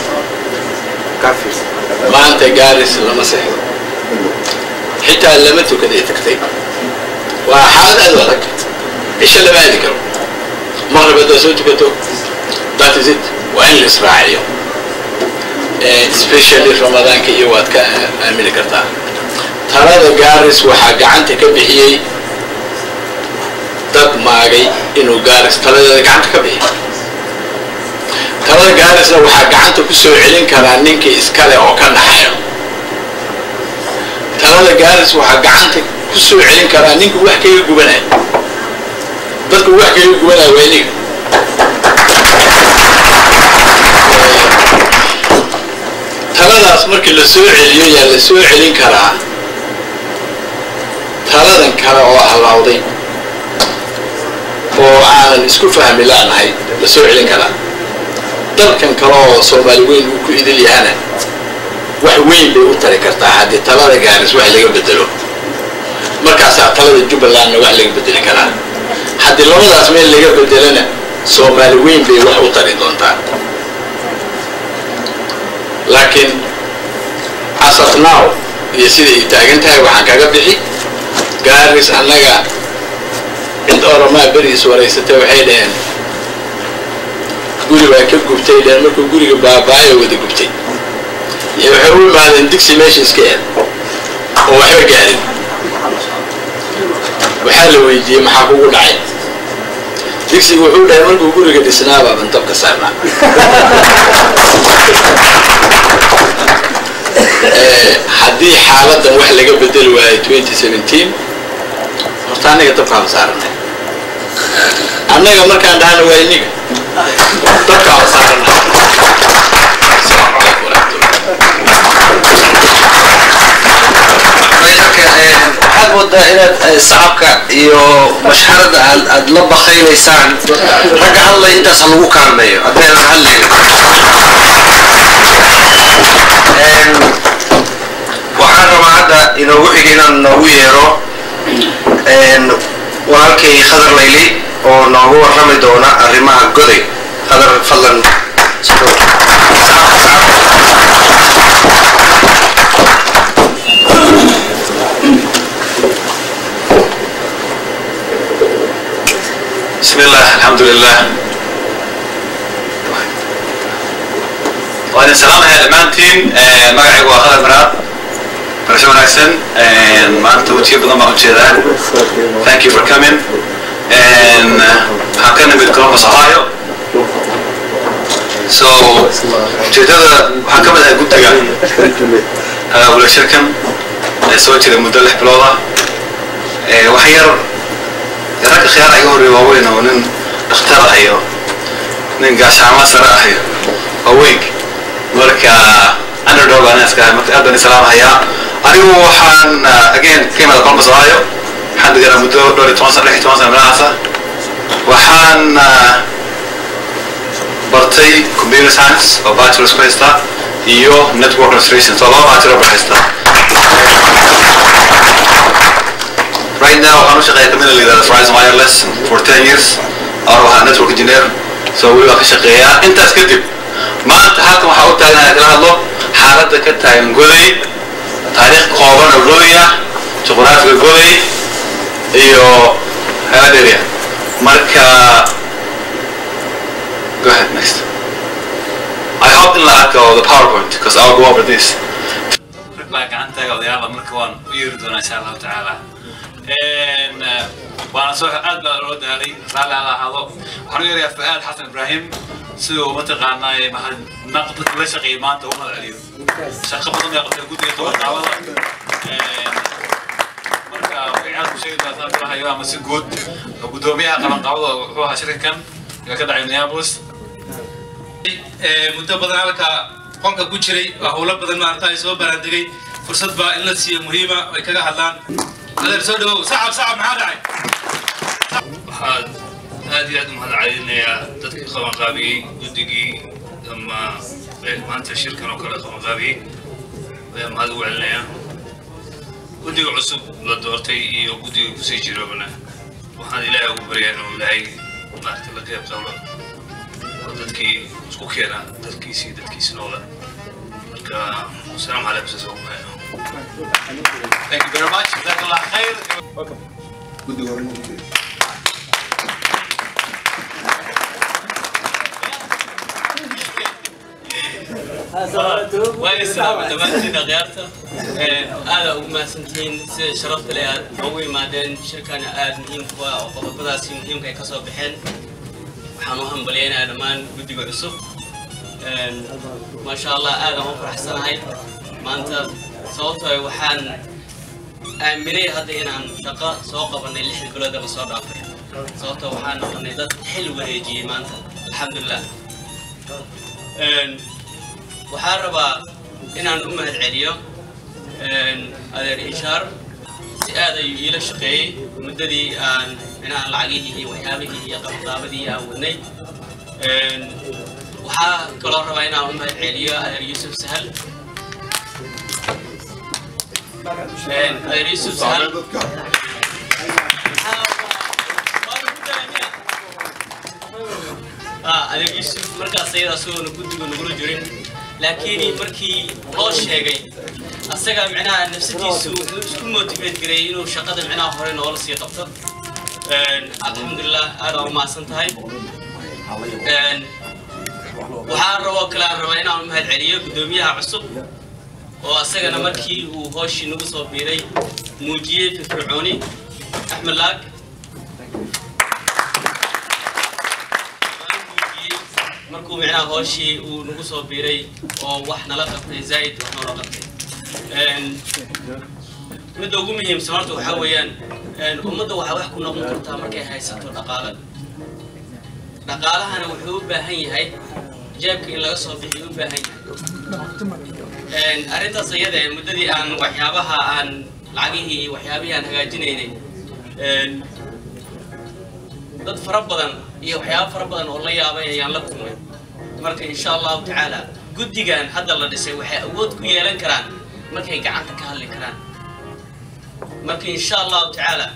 maanta gaaris lama seexdo xitaa lama tukaday tagtay waa xaalad aad u adag cisho lama aadi karo maqrib haddaad soo tukato that is it waa in la israaciyo especially ramadaanka iyo waad ka aamini kartaa talada gaaris waxaa gacanta ka bixiyey dad maagay inuu gaaris taladeeda gacanta ka bixiyo talada gaarisna waxaa gacanta ku soo celin karaa ninkii iskale oo ka naxayo talada gaaris waxaa gacanta ku soo celin karaa ninka wax kaga gubanaya dadka wax kaga gubanaya waa iniga taladaas markii la soo celiyo yaa la soo celin karaa taladan kale oo hallawday oo aanan isku fahmi laanahay la soo celin karaa dalkan kale oo soomaali weyn uu ku idil yahana wax weyn bay u tari kartaa haddii talada gaaris wax laga bedelo markaasaa talada jubbalandna wax laga bedeli karaa haddii labadaas meel laga bedelana soomaali weyn bay wax u tari doontaa laakiin asafnaaw iyo sida ay taagan tahay waxaan kaga bixi gaaris annaga cid oramaa beriis waraysatay waxay dhaheen guri baa ka gubtay dhaheen markuu guriga baabaayo wada gubtay iyo waxay u imaadeen digsi meesha iska eed oo waxba gaarin waxaa la weydiiyey maxaa kugu dhacay digsigu wuxuu dhahay markuu guriga dhisnaabaa bantabka saarnaa haddii xaaladan wax laga bedeli waayo twenty seventeen horta annaga dabkaan saaranay annaga markaan dhahana waa iniga dabkaan saaranay asalaamu calaykum waxaad moodaa inaad sacabka iyo mashxarada aad aad la bakaynaysaan ragga hadlay intaas ha lagu kaalmeeyo haddaynan hadlayn waxaan rabaa hadda inoogu xiga inaan noogu yeero walaalkay khadar layli oo noogu warrami doona arrimaha goday khadar fadlan بسم الله الحمد لله وأنا سلام هذا مانتين مقعي وخالد مراد برشا وناكسن ما أنت وجيه بضم أوجيدان thank you for coming and حقنا بالكرم وصحايو so جيدada waxaa ka mid ahay guddiga wala shirkan ee soo jira muddo lix bilooda wax yar ragga khiyaar iga horreeya waaweyn oo nin dhakhtar ah iyo nin gaashaamo sare ah iyo waaweyn marka underdog aan iska ahay marka aad baan islaamahayaa anigu waxaan again ka imada columbus ohio waxaan deganaa muddo dhowr iyo toban sano lix iyo toban sano meelahaasa waxaan bartay computer science oo bachelors ku haysta iyo network administration so laba bachelor baan haystaa right now waxaan u shaqeeyaa kamida la yidhahda Verizon Wireless for 10 years aan waxaa network engineer so weli waan ka shaqeeyaa intaas kadib maanta halkan waxaa u taaganahay kala hadlo xaaladda ka taagan goday taariikh kooban oo goday ah juqraafiga goday iyo heladeria marka go ahead next I hope in la arko the PowerPoint because I'll go over this baa gacantaaga odayaala marka waan u yeeri doonaa insha allahu tacaala waana soo aad baa loo daalay raalli ala ahaado waxaan u yeerayaa fu'aad xasan ibraahim siduu mataqaanaa mahad naqdad la shaqeeyay maanta u mahad celiyo shaqo badan bay qabtay guddiga tobanqaabada marka waxay aad ku sheegi doontaa filahayo ama si guud guddoomiyaha qabanqaabada wuxuu ahaa shirkan ee ka dhacay minneapolis muddo badan halka qolka ku jiray waa howlo badan maarata ay soo baraandegay fursad baa in la siiyo muhiima ay kaga hadlaan adeer soo dhawow sacab sacab maxaa dhacay waxaan aad iyo aad u mahad celinayaa dadkii qabanqaabiyey guddigii ama maanta shirkan oo kale qabanqaabiyey ayaan mahad ugu celinayaa guddiga cusub la doortay iyo guddiga kusii jirobana waxaan ilaahay ugu baryaa inuu ilaahay maarata la qeyb qablo oo dadkii isku keena dalkiisii dadkiisi noola marka asalaamu calaykum saas ugu mahad thank you very much jazaak allah khayr guddiga hore waa islaama dhammaantiin akhyaarta aada ugu mahadsantihiin sida sharafta leh aad ugu imaadeen shirkana aada muhiimku ah oo qodobadaasi muhiimka ay ka soo baxeen waxaan u hambalyaynayaa dhammaan guddiga cusub maasha allah aad aan u faraxsanahay maanta sababtoo ah waxaan aaminay hadda inaan shaqo soo qabanay lixda bilood la soo dhaafay sababtoo waxaan noqonay dad xil wareejiyey maanta alxamdulilah waxaan rabaa inaan u mahad celiyo adeer ishaar si aad ayuu iila shaqeeyey muddadii aan micnaha lacagihii iyo waxyaabihii iyo qabqaabadii aan wadnay waxaa kaloo rabaa inaan u mahad celiyo adeer yuusuf sahal adeer yuusuf sahal adeer yuusuf markaas ayada asagoona guddiga nagula jirin laakiin markii loo sheegay asaga micnaha nafsadiisu wuxuu isku motivate gareeyay inuu shaqada micnaha hore noola sii qabto alxamdulilah aad aa u mahadsan tahay waxaan raboo kale aan rabaa inaan u mahad celiyo guddoomiyaha cusub oo asagana markii uu hooshii nagu soo biiray muujiyey firfircooni axmed laag markuu micnaha hooshii uu nagu soo biiray oo wax nala qabtay zaa'id wax noola qabtay midda ugu muhiimsan horta waxaa weeyaan ummadda waxaa wax ku noqon kartaa markay haysato dhaqaale dhaqaalahana wuxuu u baahan yahay jeebka in laga soo bixiyo u baahan yahay arrintaas iyada ee muddadii aan waxyaabaha aan lacagihii iyo waxyaabihii aan hagaajinaynay dad fara badan iyo waxyaabo fara badan oo la yaabay ayaan la kulmay marka insha allahu tacaala guddigan hadda la dhisay waxay awood ku yeelan karaan markay gacanta ka hadli karaan marka insha allahu tacaala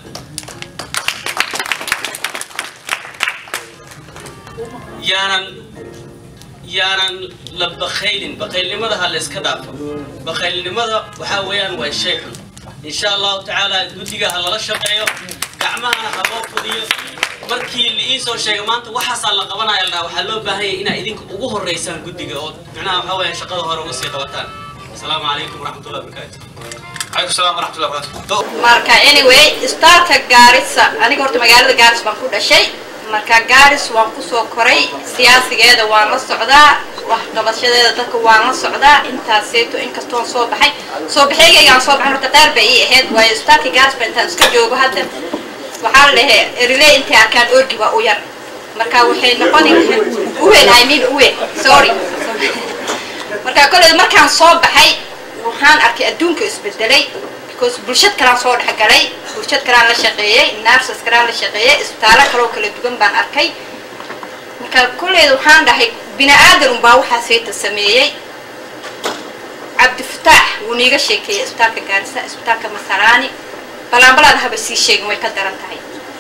yaanan yaanan la bakaylin bakaylnimada ha la iska dhaafo bakaylnimada waxaa weeyaan waa shay xun insha allahu tacaala guddiga ha lala shaqeeyo gacmahana ha loo fudiyo markii la ii soo sheegay maanta waxaasaa la qabanaya la dhaha waxaa loo baahan yahay inaad idinka ugu horeysaan guddiga oo macnaha waxaa weeyaan shaqada hore uga sii qabataan asalaamu calaykum waraxmatullahi wabarakaatu calaykum salaam waraxmatullahi wabarakaatu marka anyway istaalka gaarisa aniga horta magaalada gaaris baan ku dhashay marka gaaris waan kusoo koray siyaasigeeda waan la socdaa waxqabashadeeda dadka waan la socdaa intaaseeto inkastoon soo baxay soo baxeygaygaan soo baxay horta qaar bay ii ahayd waayo istaalka gaaris ba intaan iska joogo hadda waxaa la dhahe erile intay arkaan orgi waa u yar marka waxay noqoni uwen i mean uwen sorry marka kolley markaan soo baxay waxaan arkay adduunka isbedelay because bulshad kalaan soo dhexgalay bulshad kalaan la shaqeeyey nurses kalaan la shaqeeyey isbitaallo kaloo kala duwan baan arkay marka kolleyda waxaan dhahay bini aadan unbaa waxaa seeta sameeyey cabdifataax wuu niiga sheekeeyey isbitaalka gaarisa isbitaalka masaraani balaanbalaada haba sii sheegin way ka daran tahay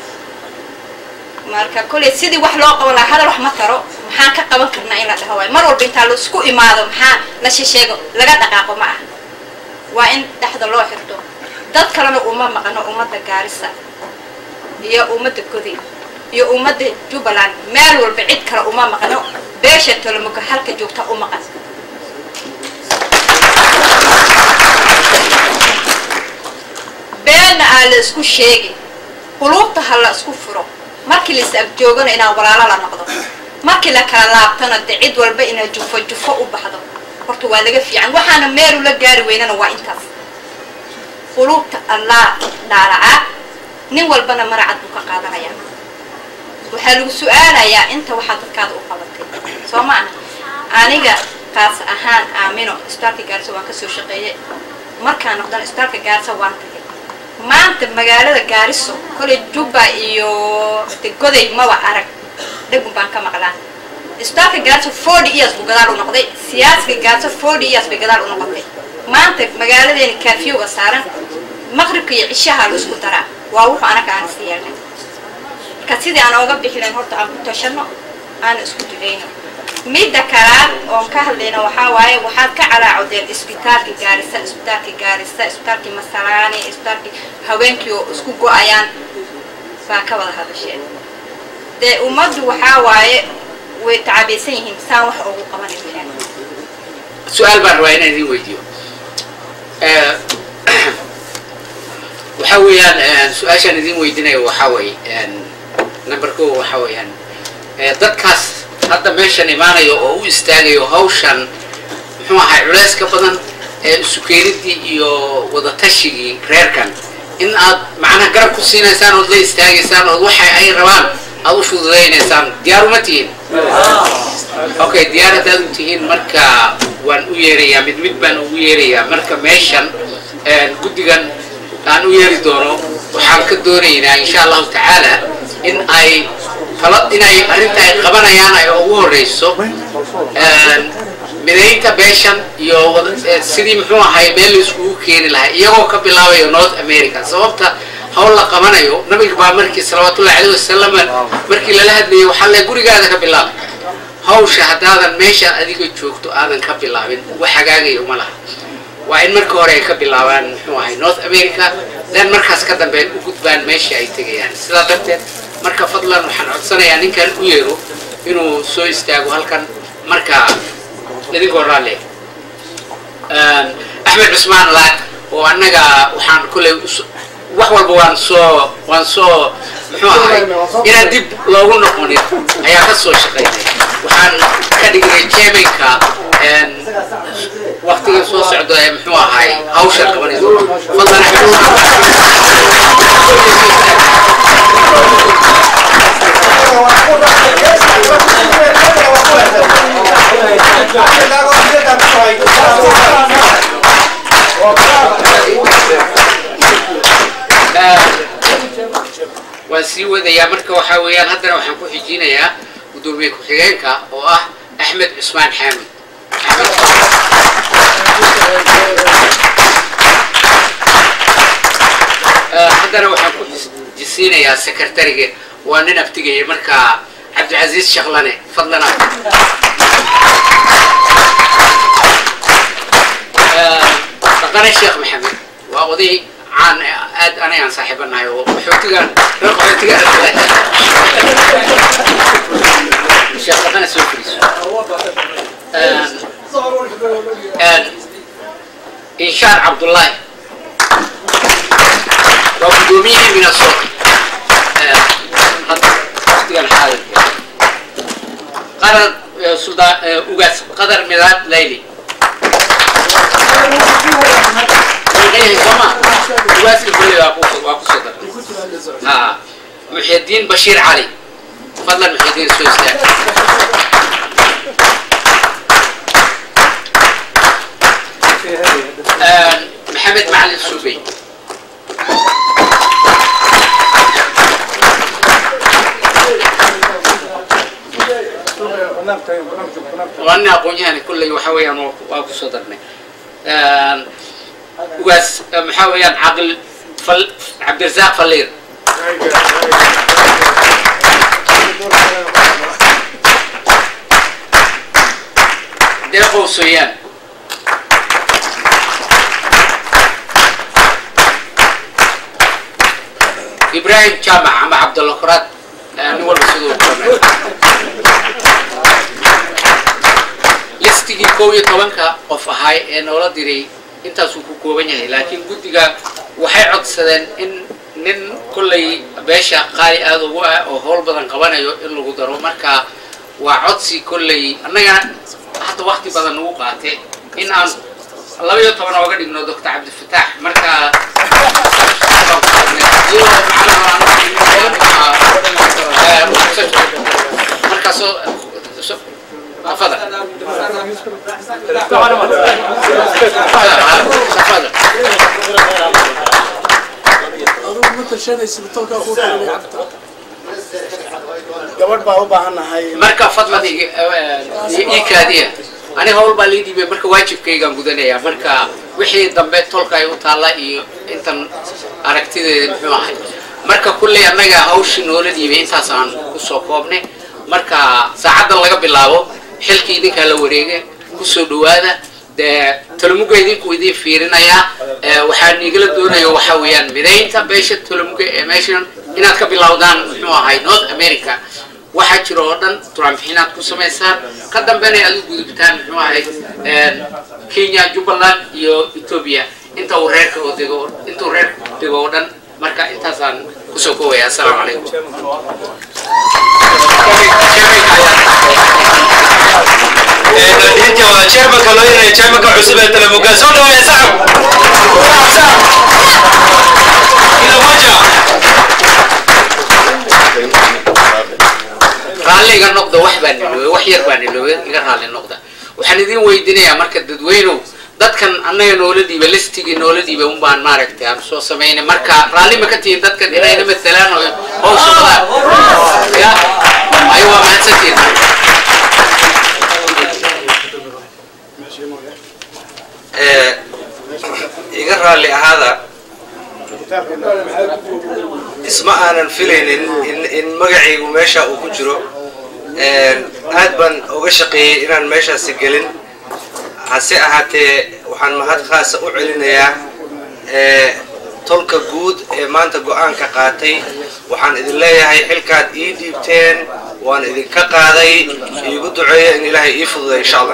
marka kolley sidii wax loo qaban lahaa hadal wax ma taro maxaan ka qaban karnaa in la dhaho waayo mar walba intaa la isku imaado maxaa la shisheego laga dhaqaaqo ma ah waa in dhexda loo xirto dad kalena uma maqano ummadda gaarisa iyo ummadda goday iyo ummadda jubbaland meel walba cid kale uma maqano beesha tolomoga halka joogta u maqan beenna aa la isku sheegi quluubta ha la isku furo markii la is agjoogana inaan walaalo la noqdo markii la kala laabtana de cid walba inaa jufo jufo u baxdo horta waa laga fiican waxaana meelu la gaari weynana waa intaas quluubta allaa dhaalacaa nin walbana maracad buu ka qaadanayaa waxaa lagu su-aalayaa inta waxaa dadkaada u qabatay soo ma aha aniga kaas ahaan aamino isbitaalka gaarisa waan kasoo shaqeeyey markaan noqdana isbitaalka gaarisa waan tagay maanta magaalada gaariso koley jubba iyo goday maba arag dhagun baan ka maqlaa isbitaalka gaarisa forty years buu gadaal u noqday siyaasiga gaarisa forty years bay gadaal u noqotay maanta magaaladeena kaafiyowga saaran maqribka iyo cishaha la isku daraa waa wuxuu anaga aan is yeelnay marka sidii aan ooga bixi lahayn horta aan ku tashano aan isku duceyno midda kalaad oon ka hadlayna waxaa waaye waxaad ka calaacodeen isbitaalka gaarisa isbitaalka gaarisa isbitaalkii masalaani isbitaalkii haweenkii oo isku go-ayaan baa ka wada hadasheen dee ummaddu waxaa waaye way tacabaysan yihiin saan wax ugu qabanay su-aal baan rabaa inaan idin weydiiyo Eh, waxa weeyaan eh, su-aashaan idin weydiinayo waxaa weeye number ko waxa weeyaan eh, dadkaas hadda meeshan imaanayo oo u istaagayo hawshan muxuu ahay culays ka badan ee isu keenidii iyo wadatashigai reerkan in aad macnaha garab ku siinaysaan ood la istaagaysaan ood waxa ay rabaan aad u fududaynaysaan diyaar uma tihiin okay diyaar haddaad u tihiin marka waan u yeerayaa mid mid baan ugu yeerayaa marka meeshan een, guddigan aan u yeeri doono waxaan ka doonaynaa insha allahu tacaala in ay tala inay arrinta ay qabanayaan ay ugu horeyso een, midaynta beeshan iyo wada- eh, sidii muxuu ahay meel la iskugu keeni lahaa iyagoo ka bilaabayo north america sababta hawl la qabanayo nabiga baa markii salawaatullahi caleyhi wasalam markii lala hadlayay waxaa le gurigaada ka bilaab hawsha haddaadan meesha adiga joogto aadan ka bilaabin wax hagaagaya uma laha waa in marka hore ay ka bilaabaan muxuu ahay north america then markaas ka dambe u gudbaan meesha ay tegayaan sidaa darteed marka fadlan waxaan codsanayaa ninkan u yeero inuu soo istaago halkan marka idinkoo raalle axmed cusmaan laag oo annaga waxaan kolley us- wax walba waan soo waan soo muxuu ahay inaan dib loogu noqonin ayaa ka soo shaqaynay waxaan ka dhignay jeeminka waktiga soo socda ee muxuu ahay hawsha qabanayso fadlan axmed waan sii wadayaa marka waxaa weeyaan haddana waxaan ku xijinayaa gudoomiye ku-xigeenka oo ah axmed cusmaan xaamid Eh, haddana waxaan ku jis- jisiinayaa sekretariga waa nin abtigaya marka cabdicasiis shaklane fadlan ah. Eh, dhaqane sheekh maxamed waa oday caan eh, aad anay aan saaxiibanahay oo qaxootigan reer qaxootiga sheekh dhaqane soo fariiso inshaar cabdullaahi waa gudoomiyihii minnesota hadda waqtigan xaadirka qadar eh, suldaan eh, ugaas qadar midaad layli Leeyahay sooma ugaaska kulli waa ku waa ku soo daray ha muxyidiin bashiir cali fadlan muxyidiin soo istaag آه، محمد معلم السوبي وانا اقول يعني كل وحويا واكو صدرنا آه، وقاس محاويا عقل فل عبد الرزاق فلير ديقو سويان ibrahim jaamac ama cabdulla kuraad eh, nin walba siduu doonay listigii kow iyo tobanka qof ahay ee noola diray intaasuu ku kooban yahay laakiin guddiga waxay codsadeen in nin kollay beesha qaali aada ugu ah oo howl badan qabanayo in lagu daro marka waa codsi kollay annagana hadda wakti badan nagu qaate in aan laba iyo toban ooga dhigno doctor cabdifataax marka markaasoo تفضل gabadh baa u baahannahay marka fadlan ii ii kaadiya ani hawl baa lii dhiibay marka waajibkaygaan gudanayaa marka wixii dambe tolka ay u taalla iyo intan aragtideeda muxuu ahay marka kulley annaga hawshii noola dhiibay intaas aan kusoo koobnay marka saacaddan laga bilaabo xilkii idinkaa la wareega kusoo dhawaada dee tolomuga idinku idin fiirinayaa Eh, waxaan igala doonaya waxa weeyaan midaynta beesha tolomuga ee meeshan inaad ka bilowdaan muxuu ahay north america waxaa jira oo dhan turaanbixinaad ku samaysaan ka dambena aad u gudubtaan muxuu ahayd kenya jubbaland iyo ethiopia inta uu reerka oo dego inta uu reerka dego oo dhan marka intaasaan kusoo kowaya assalaamu calaykum inta waa chairmanka loo yeeray chairmanka cusub ee telemuga soo dhaweeya sacab sacab sacab ila moja raalli iga noqda wax baa niloobay wax yar baa niloobay iga raalli noqda waxaan idin weydiinayaa marka dadweynow dadkan annaga noola dhiiba listigii noola dhiiba un baan maaragtay aan soo samaynay marka raalli ma ka tihiin dadkan inayna matelaan oo hawsha wadaan ya ayo waa mahadsantihin iga raalli ahaada isma aanan filaynin in, in magacaygu meesha uu ku jiro aad baan uga shaqeeyey inaan meeshaasi gelin hase ahaatee waxaan mahad khaasa u celinayaa tolka guud ee maanta go-aanka qaatay waxaan idin leeyahay xilkaad ii dhiibteen waan idinka qaaday iigu duceeya in ilaahay ii fududay insha allah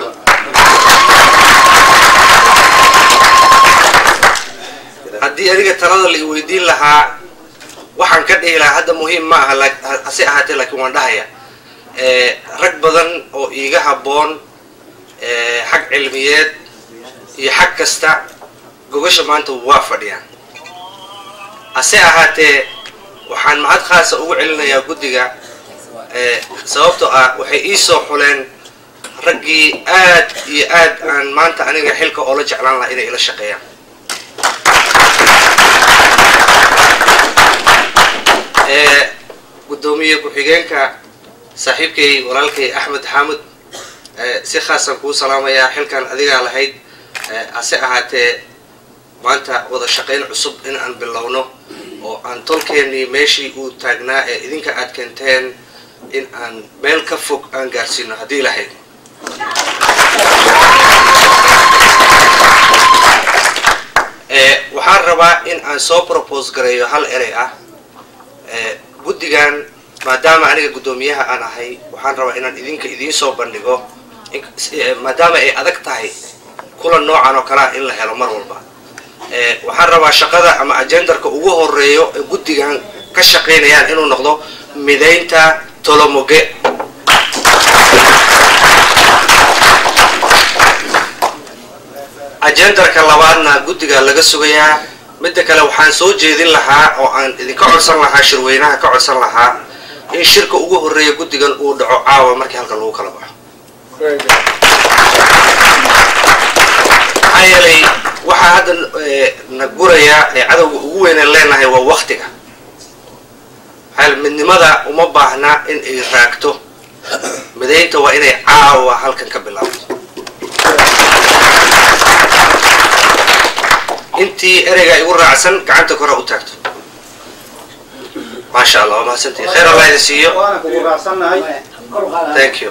haddii aniga talada la iweydiin lahaa waxaan ka dhihi lahaa hadda muhiim ma aha la- hase ahaatee laakiin waan dhahaya rag badan oo iiga habboon xag cilmiyeed iyo xag kasta gogasha maanta waa fadhiyaan hase ahaatee waxaan mahad khaasa ugu celinayaa guddiga sababtoo ah waxay ii soo xuleen raggii aad iyo aad aan maanta aniga xilka oola jeclaan lahaa inay ila shaqeeyaan gudoomiye ku-xigeenka saaxiibkay walaalkay axmed xaamud si khaasaan kuu salaamayaa xilkan adigaa lahayd hase ahaatee maanta wada shaqayn cusub in aan bilowno oo aan tolkeennii meeshii uu taagnaa ee idinka aad keenteen in aan meel ka fog aan gaarsiino haddii lahayd waxaan rabaa in aan soo propose gareeyo hal erey ah guddigan maadaama aniga guddoomiyaha aan ahay waxaan rabaa inaan idinka idiin soo bandhigo maadaama ay adag tahay kulan noocan oo kalea in la helo mar walba waxaan rabaa shaqada ama ajendarka ugu horeeyo ee guddigan ka shaqaynayaan inuu noqdo midaynta tolomoge ajendarka labaadna guddiga laga sugayaa midda kale waxaan soo jeedin lahaa oo aan idinka codsan lahaa shirweynaha ka codsan lahaa in shirka ugu horeeya guddigan uu dhaco caawa markii halkan lagu kala baxo maxaa yeelay waxaa hadda na guraya ee cadowga ugu weynaan leenahay waa waktiga maxaa yeele midnimada uma baahna in ay raagto midaynta waa inay caawa halkan ka bilaabto intii ereygaa igu raacsan gacanta kore u taagto maasha allah waa mahadsantihi khayr allah idin siiyo waana kugu raacsannahay thank you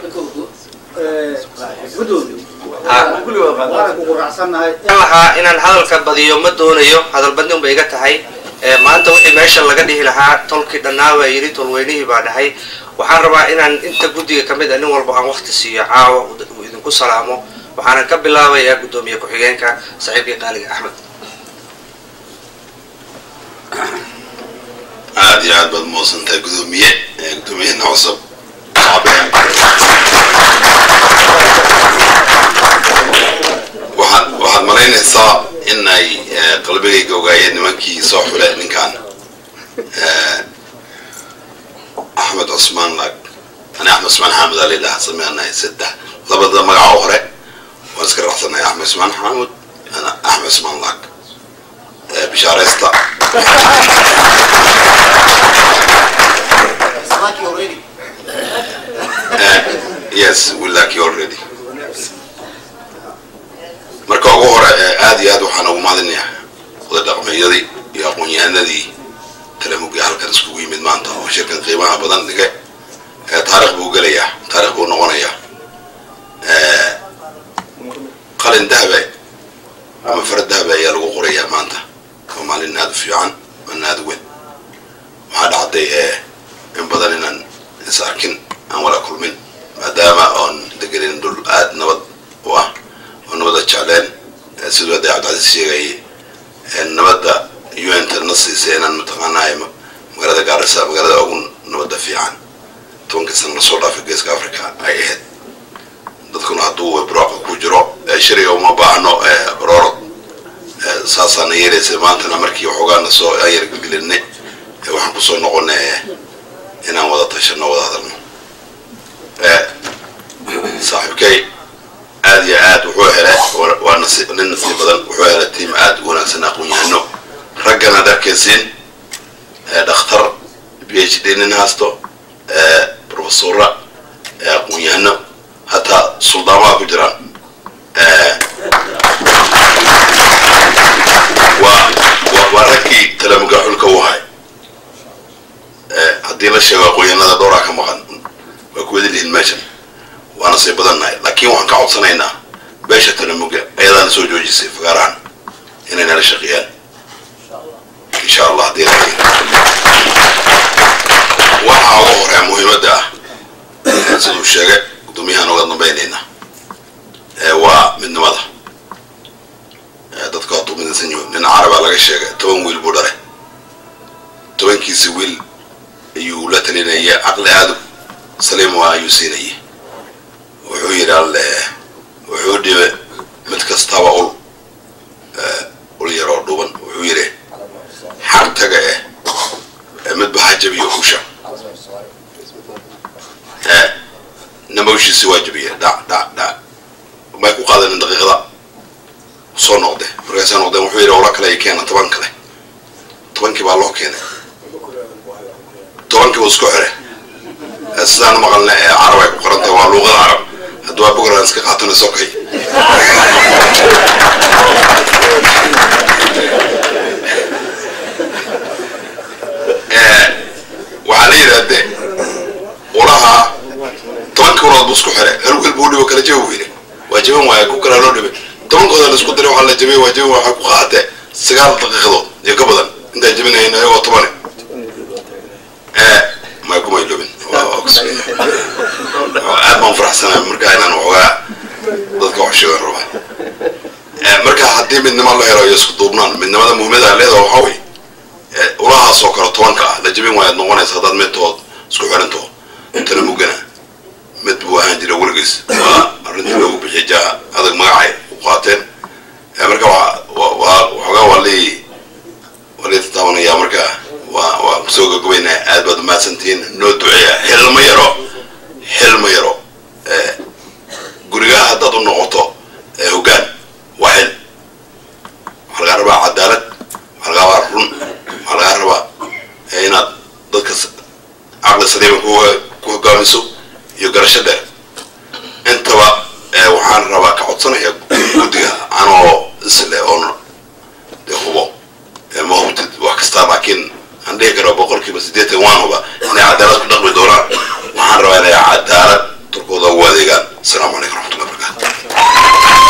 waana kugu raacsannahay waxaan lahaa inaan hadalka badiyo ma doonayo hadal badni unbay iga tahay ee maanta wixii meesha laga dhihi lahaa tolkii dhannaa baa yidhi tolweynihii baa dhahay waxaan rabaa inaan inta guddiga ka mid a nin walba aan wakti siiyo caawa uu idinku salaamo waxaanan ka bilaabayaa guddoomiye ku-xigeenka saaxiibkii qaaliga axmed aad iyo aad baad muusantahay gudoomiye gudoomiyahena cusub waxaad waxaad malaynaysaa in ay qalbigayga ogaayeen nimankii soo xule ninkan axmed cusmaan lag ani axmed cusmaan xaamud aa layidhaha sameanahay saddex labada magaca hore waan iska raacsanahay axmed cusmaan xaamud ana axmed cusmaan lag bishaaraysta yes we like you already marka ugu hore aad iyo aad waxaan ugu mahadinayaa oday dhaqmeeyadii iyo aqoon-yahanadii talamugi halkan iskugu yimid maanta oo shirkan qiimaha badan dhigay taarikh buu gelayaa taarikh buu noqonayaa qalin dahabe ama farad dahabe ayaa lagu qorayaa maanta waa maalin aad u fiican maalin aad u weyn waxaa dhacday in badan inaan is arkin tobankii sana lasoo dhaafay geeska africa ay ahayd dadkuna hadduu barwaaqo ku jiro shariga uma baahno baroorod saasaana yeelaysa maantana markii waxoogaana soo aan yargelgelinay waxaan kusoo noqonay inaan wada tashano wada hadalno saaxiibkay aad iyo aad wuxuu helay waa nasiib nin nasiib badan wuxuu helay tiim aad u wanaagsan aqoon-yahano raggana ad arkaysiin dhakhtar b h d nin haasto profesora aqoon-yahano hataa suldaamaha ku jiraan waa waa raggii talamuga xulka u ahay haddii la sheego aqoon-yahanada dhowraa ka maqan waa kuwadi lihin meeshan waana say badannahay laakiin waxaan ka codsanaynaa beesha talamuga ayadaana soo joojisay fagaarahan inay nala shaqeeyaan insha allah haddii waxaa uga horea muhiimadda ah siduu sheegay gudoomiyahaan uga dambaynayna waa midnimada dadka hadduu midaysan yiho nin carabaa laga sheegay toban wiil buu dhalay tobankiisi wiil ayuu la talinaya caqli aada saliim waa ayuu siinayay wuxuu yidhi alle wuxuu dhibe mid kastaba ul ul yaroo dhuban wuxuu yidhi xar taga eh midba ha jabiyo usha namawshiisi waa jabiye dhac dhac dhac may ku qaadanin daqiiqada soo noqde markaasay noqdeen wuxuu yidhi ola kale ay keena toban kale tobankii baa loo keenay tobankii buu isku xire sidaan maqalna ee carab ay ku qorantahay waa luuqada carab haddii waa bugraan iska qaatana sokay waxaa la yidhahdee ulaha tobankii ulood buu isku xire hal wiil buu dhibo kala jabi buu yidhi waa jaban waaya ku kalaa loo dhibay tobankooda la isku diray waxaa la jabiyey waa jabi waxay ku qaatee sagaal daqiiqadood iyo ka badan intaan jabinayn ayagoo tobane may kuma ilobin aad baan faraxsanahay markaa inaan waxoogaa dadka wax sheegan rabaa marka haddii midnimo la helo iyo isku duubnaan midnimada muhiimada leeda waxaa wey ulahaas oo kale tobanka ah la jabin waayaad noqonaysa haddaad midtood isku xiranto tana mugana mid buu ahaan jira weligiis waa arrintii loogu bixiyay jaaha adag magacay u qaateen marka waxoogaa waa lii waa lii tataabanaya marka waa waa kusoo gagabaynaa aad baad umahadsantihiin noo duceeya xilma yaro xilma yaro gurigaa haddaad u noqoto hoggaan waa xil waxaa lagaa rabaa cadaalad waxaa lagaa rabaa run waxaa lagaa rabaa inaad dadka caqli saliima ku hogaamiso iyo garasho dheer intaba waxaan rabaa ka codsanaya guddiga anoo isle oon de hubo ma hubtid wax kastaa laakiin aan dhihi karo boqolkiiba siddeetan waan huba inay cadaalad ku dhaqmi doonaan waxaan rabaa inay cadaalad turkooda ugu adeegaan asalaamu calaykum raxmatullahi barakatu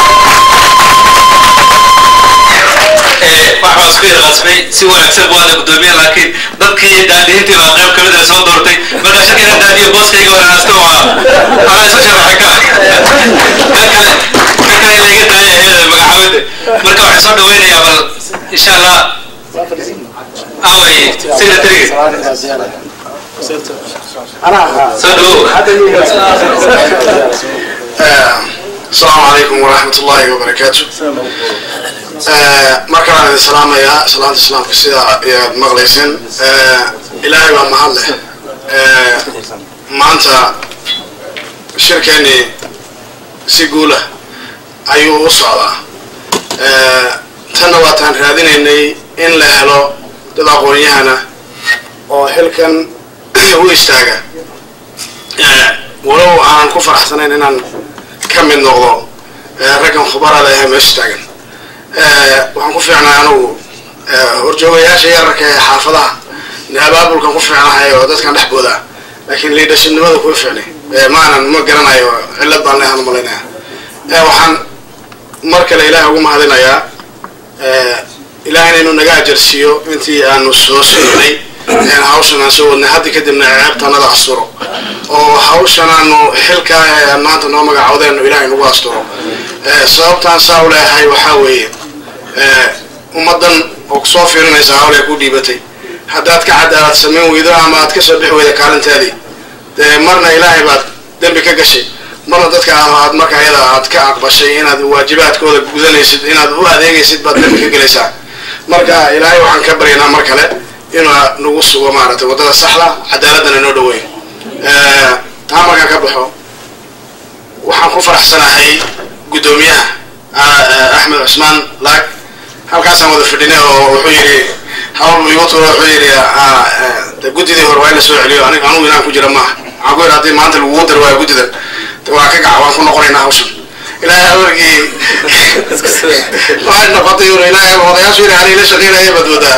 waxbaa isku yarqasmay si wanaagsan buu ada gudoomiye laakiin dadkii daadihintii baa qayb kamid ah soo doortay marka shakina daadiyo booskayga wanaagsta waa anaa isu sharaxay ka ka kale ka kale layga daaya iyada magacaabada marka waxaan soo dhaweynayaa bal insha allah away secretariga soo dhawow السلام عليكم ورحمة الله وبركاته markaan idin salaamayaa salaanta islaamka sida ayaad maqlayseen ilaahay baa mahad leh maanta shirkeennii si guula ayuu u socdaa tanna waataan raadinaynay in la helo dad aqoon-yahana oo xilkan u istaaga walow aanan ku faraxsanayn inaan ka mid noqdo raggan khubarada ee meesha taagan waxaan ku fiicnaa anugu horjoogayaasha yararka ee xaafadaha abaabulkan ku fiicnahay oo dadkan dhex boodaa laakiin liidhashibnimada kuma fiicnay maanan ma garanayo cillad baan lehan malaynaya waxaan mar kale ilaah ugu mahadinayaa ilaah inaynu naga ajarsiiyo intii aanu soo soconay hawshan aan soo wadnay hadda kadibna ceebtanada asturo oo hawshan aanu xilka maanta noo magacawdeenu ilaahay nagu asturo sababtaan saa u leeyahay waxaa weeye ummaddan oo kusoo fiirinaysa hawlee ku dhiibatay haddaad ka cadaalad samayn weydo ama aad ka soo bixi weyda kaalinteedii dee marna ilaahay baad dembi ka gashay marna dadka aad marka ayada aad ka aqbashay inaad waajibaadkooda gudanaysid inaad u adeegaysid baad dembi ka gelaysaa marka ilaahay waxaan ka baryaynaa mar kale inuu nagu sugo maaragtay waddada saxda cadaaladana inoo dhaweyn taa markaan ka baxo waxaan ku faraxsanahay guddoomiyaha axmed cusmaan laag halkaasaan wada fadhinay oo wuxuu yidhi hawl igu tuuro wuxuu yidhi de guddidii hore waa in la soo celiyo anig anugu inaan ku jira maaha waxaan ku yidhi haddii maanta lagugu dar waayo guddidan de waa ka gaca waan ku noqonaynaa hawshan ilaahay amarkii waxay noqotay ur ilaahay odayaashu yidhi ani la shaqeynaya baad wadaa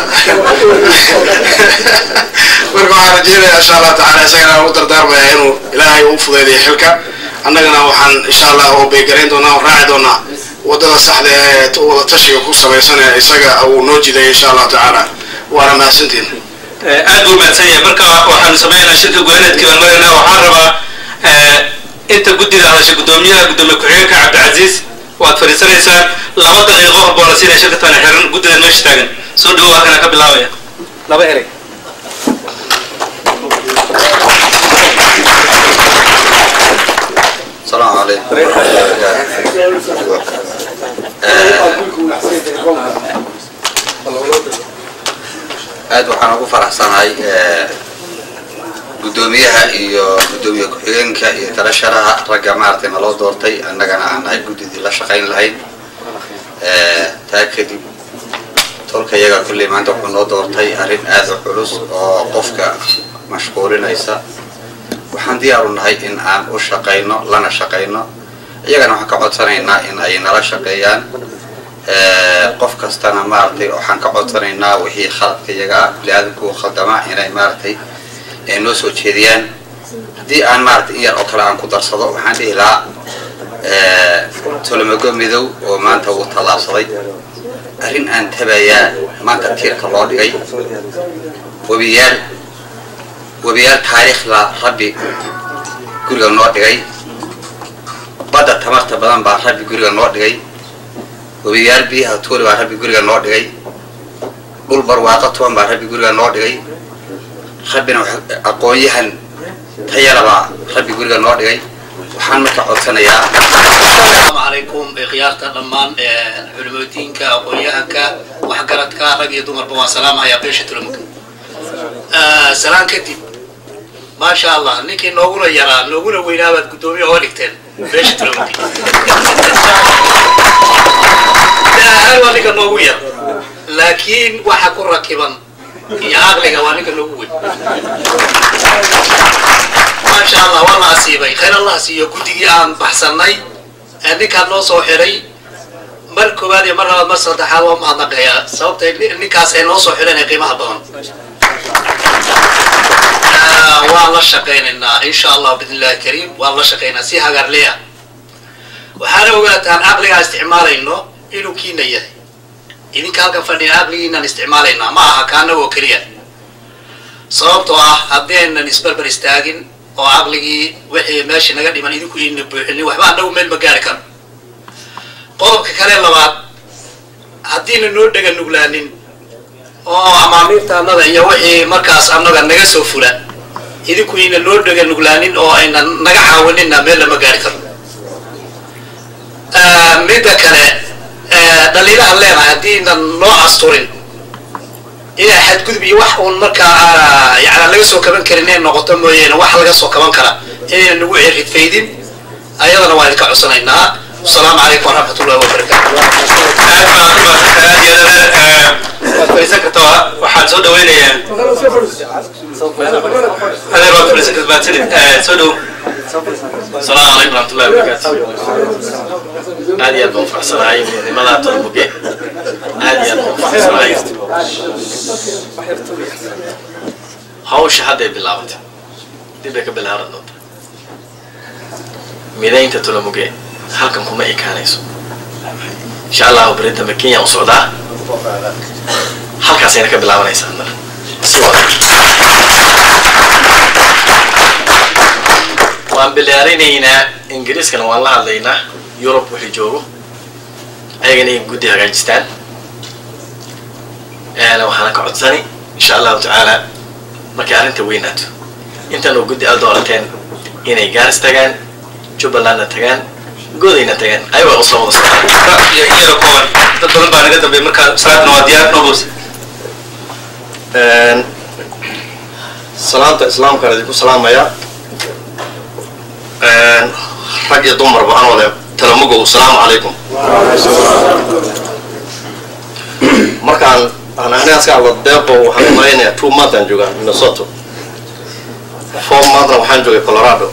marka waxaan rajeynayaa insha allah tacaala isagana u dardaarmaya inuu ilaahay u fudaydiyo xilka annagana waxaan insha allah oo beygarayn doonaa oo raaci doonaa waddada saxda ee wada tashiga ku samaysan ee isaga uu noo jidaya insha allahu tacaala waana mahadsantiin aad buu mahadsan yahay marka waxaanu samaynaynaa shirka goaneedkii baan maraynaa waxaan rabaa inta guddida hadasha guddoomiyaha guddoomiye ku-xigeenka cabdicasiis waad fadhiisanaysaan laba daqiiqo hor boo la siinaya shirka tana xiran guddidan meesha taagan soo dhawow halkana ka bilaabaya laba erey السلام عليكم aad waxaan ugu faraxsanahay guddoomiyaha iyo guddoomiye ku-xigeenka iyo talasharaha ragga maaragtay naloo doortay annagana aan nahay guddidii la shaqayn lahayd taa kadib tolka iyaga kulley maanta wuxuu noo doortay arrin aad u culus oo qofka mashquulinaysa waxaan diyaaru nahay in aan u shaqayno lana shaqayno iyagana waxaan ka codsanaynaa in ay nala shaqeeyaan qof kastana maaragtay waxaan ka codsanaynaa wixii khaladka iyaga ah bili-aadamku khaldama inay maaragtay noo soo jeediyaan haddii aan maaragtay in yar oo kale aan ku darsado waxaan dhihi lahaa tolomago midow oo maanta uu tallaabsaday arrin aan tabayaa maanta tiirka loo dhigay webiyaal webiyaal taariikhla rabbi guriga noo dhigay badda tamarta badan baa rabbi guriga noo dhigay webiyaal biyaha tuuli baa rabbi guriga noo dhigay dhul barwaaqo tuban baa rabbi guriga noo dhigay rabbina aqoon-yahan tayala baa rabbi guriga noo dhigay waxaan marka codsanayaa asalaamu calaykum khiyaarta dhammaan culimadiinka aqoon-yahanka waxgaradka rag iyo dumarba waan salaamahayaa beesha tulamuka salaan kadib maasha allah ninkii nooguna yaraa nooguna weynaa baad guddoomiye oo dhigteen beesha tulamuka ahaan waa ninka noogu yar laakiin waxa ku rakiban iyo caqliga waa ninka noogu weyn maasha allah waa la asiibay khayr allah siiyo guddigii aan baxsannay ee ninkaan noo soo xiray mar koowaad iyo mar labaad mar saddexaad waa mahadnaqayaa sababtay ninkaas ay noo soo xireen ee qiimaha badan waan la shaqaynaynaa insha allah bidn illahi kariim waan la shaqaynaa si hagaarleya waxaana ogaataan caqligaa isticmaalayno inuu kiina yahay idinka halkan fadhiya caqligiinaan isticmaalaynaa ma aha kaanagoo keliya sababtoo ah haddaynan isbarbar istaagin oo caqligii wixii meesha naga dhiman idinku iina buuxinin waxba annagu meel ma gaari karo qodobka kale labaad haddiina noo dhega nuglaanin oo amaamiirta annada iyo wixii markaas annaga naga soo fula idinku iina noo dhega nuglaanin oo ayna naga caawinina meel lama gaari karo midda kale dhaliilahan leenahay haddiinan noo asturin inay xadgudub iyo wax uun markaa yani laga soo kaban karin inay noqoto mooyeene wax laga soo kaban kara inayna nagu ciridfaydin ayadana waan idinka codsanaynaa asalaamu calaykum waraxmat ullahi wabarakaatu waad fadhiisan kartaa waxaan soo dhaweynayaa adeer waad fadhiisan kartaa mahadsanid soo dhow السلام عليكم ورحمة الله وبركاته هذه أبو فرسلاي من ماذا تطلبك هذه أبو فرسلاي هاوش هذا بلاوت دبك بلارد نوت ميدين تطلبك halkan kuma ekaanayso insha allahu beri dambe kenya u socdaa halkaasayna ka bilaabanaysaa mar si waan bilaarinaynaa ingiriiskana waan la hadlaynaa yurub wixii joogo ayagana ay guddi hagaajistaan waxaana ka codsani insha allahu tacaala markay arrinta weynaato intan oo guddi aad doorateen inay gaaris tagaan jubbalandna tagaan goodayna tagaan ayagaa usoo wada socdaan iyada kooban dad badan baa naga dambeeyay marka salaadna waa diyaar nobos salaanta islaamkaan idinku salaamaya rag iyo dumarba anoo leh talamugow asalaamu calaykum markaan aan anigaas ka hadlo deeqo waxaan malaynayaa two month aan joogaa minnesota four monthna waxaan joogay colorado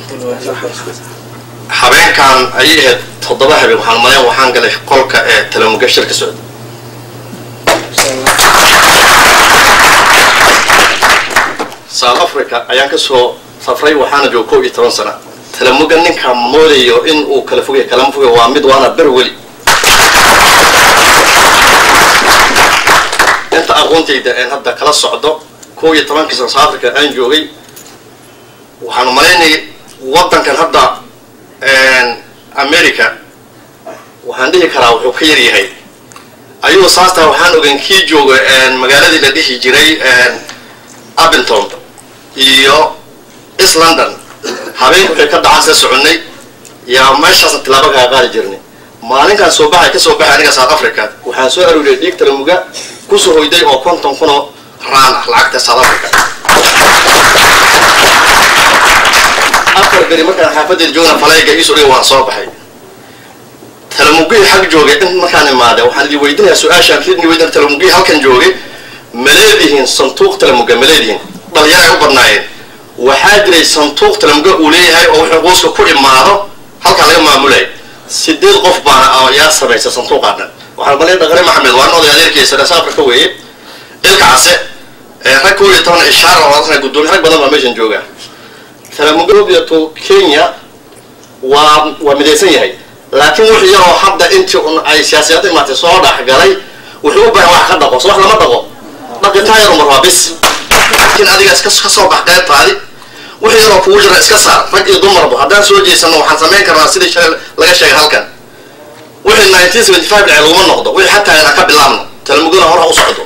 habeenkan ayay ahayd toddoba habeen waxaan malayn waxaan galay qolka ee talamuga shir ka socda south africa ayaan kasoo safray waxaana jooga kow iyo toban sana talamuga ninka moodayo in uu kala fogay kalama fogay waa mid waana ber weli inta aqoontayda aan hadda kala socdo kow iyo tobankii sana south africa aan joogay waxaan malaynayay waddankan hadda america waxaan dhihi karaa wuxuu ka yar yahay ayuu saas tahay waxaan ogeyn kii jooga magaaladii la dhihi jiray abington iyo east london habeenka waxay ka dhacaan sida soconnay yaa meeshaasna tilaabo kaga qaadi jirnay maalinkaan soo baxay ka soo baxay aniga south africa waxaan soo arooriyay dhiig talamuga kusoo hoyday oo konton kunoo raan ah lacagta south africa afar beri markaan xaafadeeda joogna falayga iisoo dhigay waan soo baxay talamugihii xag joogay in markaan imaade waxaan idin weydinayaa su-aashaan idin weydina talamugihii halkan joogay ma leedihiin santuuq talamuga ma leedihiin dhalinyaray u badnaayeen waxaa jiray santuuq talamuga uu leeyahay oo wuxuu qoyska ku imaado halkaan laga maamulay sideed qof baana yaa samaysa santuuqaa dhan waxaan malay dhaqane maxamed waa oday adeerkiisa rees africa weeye ilka case rag kow iyo toban ishaar oo gudoomiye rag badan baa meeshan jooga talamugato kenya waa waa midaysan yahay laakiin wuxuu yaroo hadda intii un ay siyaasiyada imaatay soo dhexgalay wuxuu u baahan wax ka dhaqo so wax lama dhaqo dhaqitaan yar umar waa bis laakiin adiga iska ka soo bax qaybtaadi wixii yaroo kugu jira iska saar rag iyo dumarba haddaan soo jeesano waxaan samayn karnaa sidii shalay laga sheegay halkan wixii nineteen seventy five dhacay laguma noqdo wixii xataa inaan ka bilaabno talamugana hor ha u socdo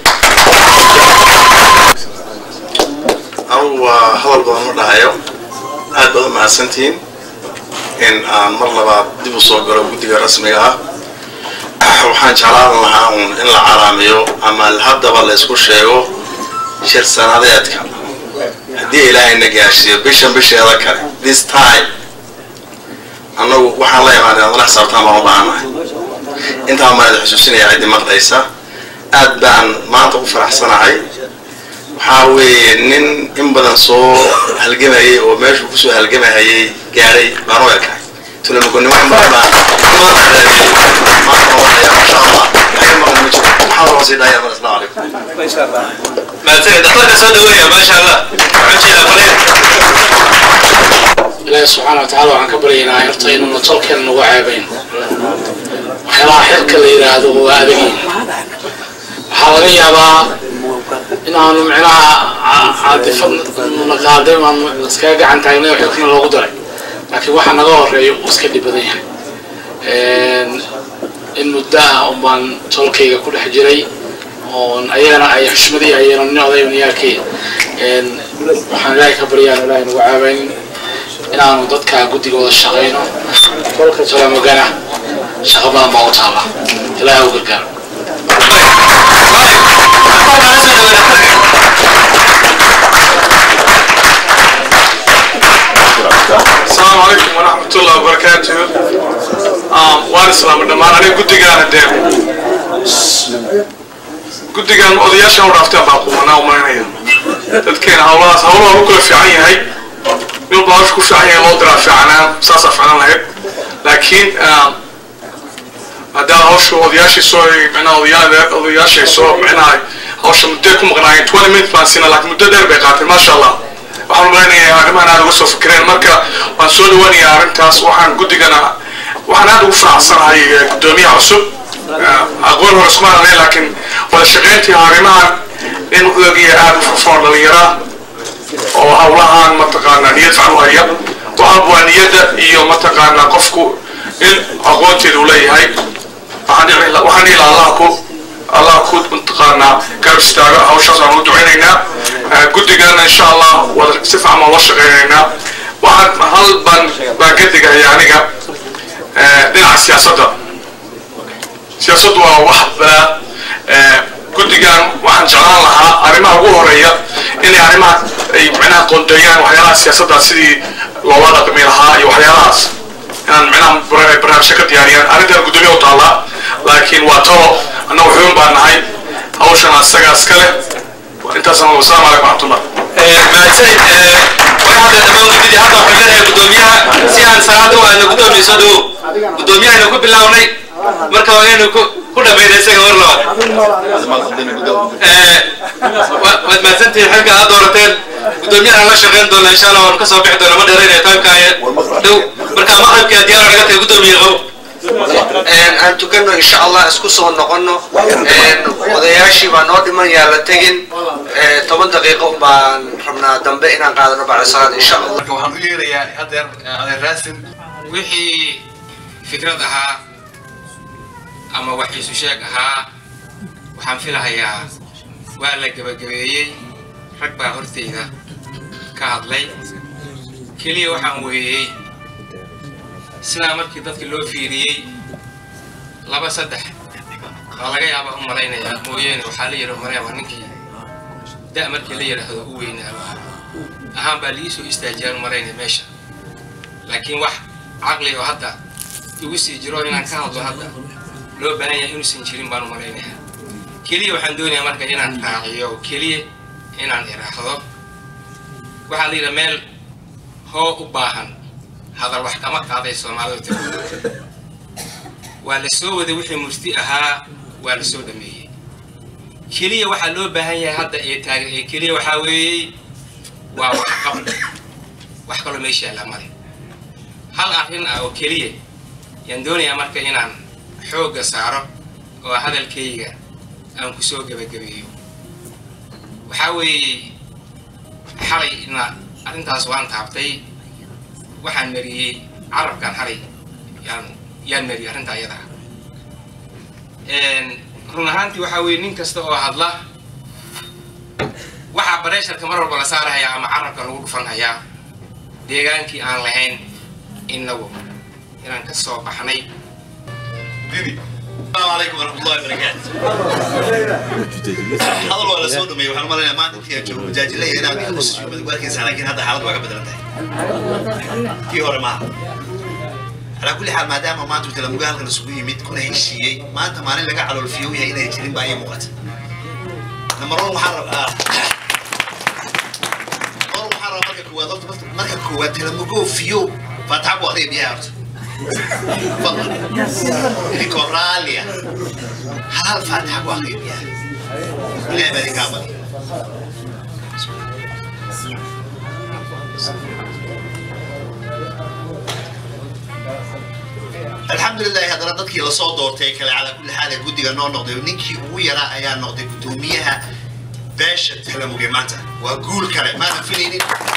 anugu waa hadal badan ma dhahayo aad baad u mahadsantihiin in aan mar labaad dib u soo galo guddiga rasmiga ah waxaan jeclaan lahaa uun in la calaamiyo ama haddaba la isku sheego shir sanadeedka haddii ilaahayna gaashiiyo bishan bisheeda kale this time annagu waxaan la imaanay adala xisaabtaan baan u baahannahay intaa maan idin xusuusinaya ciddi maqlaysa aad baan maanta u faraxsanahay waxaa weeye nin in badan soo halgamayay oo meeshuu kusoo halgamahayay gaadhay baan u ekahay tulamugonimo in badan baan maanta oonaya masha allah waxay maqan ma jiro maxaa loo sii dhahaya mar asalaamu calaykum mahadsanid dhakhtarka soo dhaweeya maasha allah waxaan jeedaa faleen ilaahi subxaana watacaala waxaan ka baryaynaa horta inuuna tolkeena nagu ceebayn waxyaalaha xilka la yidhaahdo waa adagiin waxaa laga yaabaa in aanu micnaha caadifad na qaaday aanu iskaga gacan taagnay oo xilkana loogu daray laakiin waxa naga horeeya uu iska dhib badan yahay in muddo ah un baan tolkayga ku dhex jiray oon ayagana ay xushmadii ayayna nin oday niyaalkii waxaan ilaahay ka baryaan ilaahay nagu caabaynin inaanu dadka guddigooda shaqayno kolka talamogana shaqo badan baa u taala ilaahay u gargaaro السلام عليكم ورحمة الله وبركاته waan islaamay dhammaan aniga guddigaana dee guddigan odayaashan u dhaafteen baa qumanaa umaynaya dadkeena hawlahaas hawlaha u kala fiican yahay nin baa hawsha ku fiican yahay loo diraa fiicanaa saasaa fiican lahayd laakiin haddaa hawsha odayaashii soo micnaha odayaa odayaashay soo micnaha hawsha muddo ku maqnaayeen twenty minutes baan siinaa laakiin muddo dheer bay qaatay maasha allah waxaan umaleynaya arrimahan aad uga soo fikireen marka waan soo dhawanayaa arrintaas waxaan guddigana waxaan aad ugu faraxsanahay guddoomiyaha cusub aqoon hore isma ahayn laakiin wada shaqayntii arrimahan in odagiya aad u furfoon dhalinyara oo hawlahan mataqaanaa niyad fiican u haya waxaaba waa niyadda iyo mataqaanaa qofku in aqoonteeda uu leeyahay waxaan dhihi lahaa allaha ku allah ku mataqaanaa garab istaago hawshaas aan u ducaynaynaa guddigana insha allah wada si fiican baan la shaqaynaynaa waxaan hal baan baan ka digaya aniga dhinaca siyaasadda siyaasaddu waa wax balaa guddigan waxaan jeclaan lahaa arrimaha ugu horeeya inay arrimaha ay micnaha qoondeeyaan waxyaalaha siyaasadda sidii loola dhaqmi lahaa iyo waxyaalahaas inaan micnaha barnaamijyo ka diyaariyaan arrintan guddoomiya u taallaa laakiin waa talo annagu xubin baan nahay hawshan asagaa iska leh intaasaan wasalaamu calaykum raxmatullah mahadsanid waxaa hadda dhammaan gudidii hadda waxaan leedahay guddoomiyaha si aan salaada u aadno guddoomiye soo dhawow guddoomiyahaynu ku bilownay marka waa inaynu ku ku dhamayna isaga war labaad waad mahadsantihiin xilka aad doorateen guddoomiyahan la shaqayn doona insha allah waanu ka soo bixi doona ma dheeraynaya taamkaaye dhow marka maqribkii diyaar naga tahay guddoomiye qow aan tukano insha allah isku soo noqono odayaashii baa noo dhiman yaa la tegin toban daqiiqo baan rabnaa dambe inaan qaadano bacda salaad insha allah marka waxaan u yeerayaa adeer adeer raasin wixii fikrad ahaa ama wax isu sheeg ahaa waxaan filahayaa waa la gebagabeeyey rag baa hortayda ka hadlay keliya waxaan weeyey sidaa markii dadka loo fiiriyey laba saddex baa laga yaaba u malaynayaa mooyeene waxaa la yidhi mareeba ninkii da' markii la yidhaahdo u weynaaba ahaan baa lii soo istaajiyaan u malaynaya meesha laakiin wax caqli oo hadda igu sii jiro inaan ka hadlo hadda loo baahan yahay inuusan jirin baan u malaynayaa keliya waxaan doonayaa marka inaan raaciyo keliya inaan iraahdo waxaa la yidhi meel hoo u baahan hadal wax kama qaaday soomaalidu tiri waa la soo waday wixii murti ahaa waa la soo dhameeyey keliya waxaa loo baahan yahay hadda ee taagan ee keliya waxaa weeyey waa wax qabl wax kaloo meesha yaalla male hal arrin ah oo keliya yaan doonayaa marka inaan xoogga saaro oo hadalkayga aan ku soo gebagabeeyo waxaa weeye xalayna arrintaas waan taabtay waxaan mariyey carabkan xalay yaan yaan mariyey arrinta ayada ah run ahaantii waxaa weeye nin kasta oo hadla waxaa bareesharka mar walba la saarahayaa ama carabka lagu dhufanhayaa deegaankii aan lahayn innagu inaan ka soo baxnay السلام عليكم ورحمة الله وبركاته. هذا هو الأسود ومي وحنا مرينا ما نتيجة جو مجاج لي هنا في نص شو بدي ولكن سنة لكن هذا حالة واقع بدنا في هور ما على كل حال ما دام ما أنتم تلموا قال كنا سوي ميت كنا هيك شيء ما أنت ما نلقى على الفيو هي هنا يجرين بأي وقت لما روح محرر آه روح محرر مركب كواد مركب كواد تلموا جو فيو فتعبوا عليه بيارت تفضل كوراليا هل فاتحة واقعية لا بلي كامل الحمد لله هذا ردتك إلى صوت دورتي كلا على كل حال جودي نو نقضي ونكي ويرا أيا نقضي قدوميها باش تهلموا جماعته وأقول كلام ما نفيني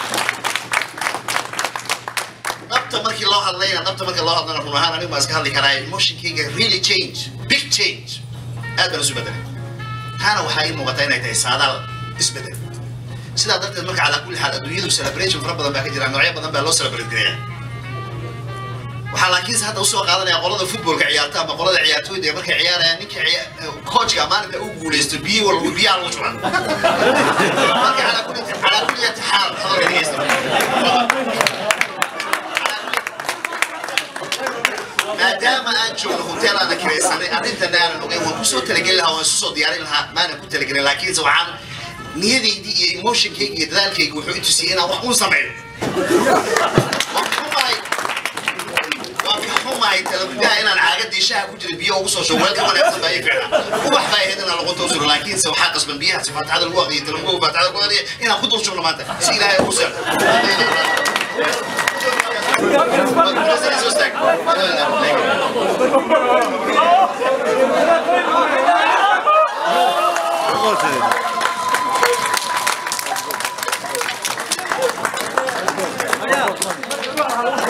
nabta markii loo hadlayna nabta markii loo hadlana run ahaan anigu maa iska hadli karaa emotionkayga really change big change aad baan isu bedelay taana waxaa ii muuqataa inay tahay saadaal isbedel sidaa darteed marka calaa kulli xaal adduunyadu celebration fara badan baa ka jira noocyo badan baa loo celebrate gareeya waxaa laakiinse hadda usoo qaadanaya qolada footballka ciyaarta ama qolada ciyaartooyda ee markay ciyaarayaan ninka coachka maalinta uu guuleysto biyi walba biyaha lagu juran marka calaa kulli calaa kulli xaal hadalka dhegeysta maadaama aan joogno hotel aana kiraysanay arrintana aanan ogeyn waan kusoo talageli lahaa waan isu soo diyaarin lahaa maanan ku talagelin laakiinse waxaan niyadaydii iyo emotionkayga iyo dadaalkayga wuxuu i tusiyey inaan wax uun sameeyo waan ka xumahay waan ka xumahay talagudaha inaan caagadii shaha ku jira biyo ugu soo shubo weelka wanaagsan baa ii ficnaa ubax baa ahayd inaan lagu toosuro laakiinse waxaa qasban biyahaasi faatixada lagu aqriyay talaguga faatixada lagu aqriyay inaan ku dul shubno maanta si ilaahay ugu seexo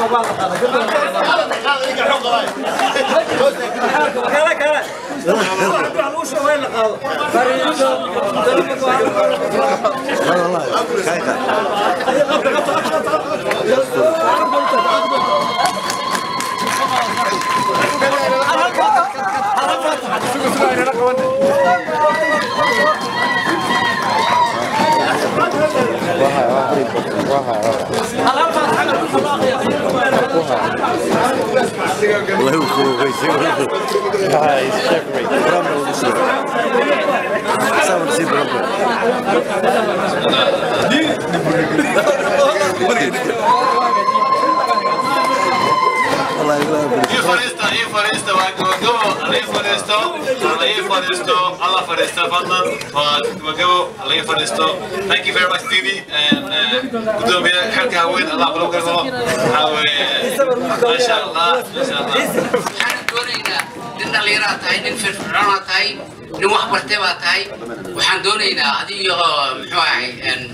ii fadhiista ii fadhiista waa gabagabo ala ii fadhiisto ala ii fadhiisto alla fadhiista fadlan waa gabagabo ala ii fadhiisto thank you very much didi gudoomiye xilka haween allah kula gargalo waxaa weeye maasha allah maasha allah waxaan doonaynaa nin dhallinyaraa tahay nin firfircoonaa tahay nin wax bartay baa tahay waxaan doonaynaa adiyo muxuu ahay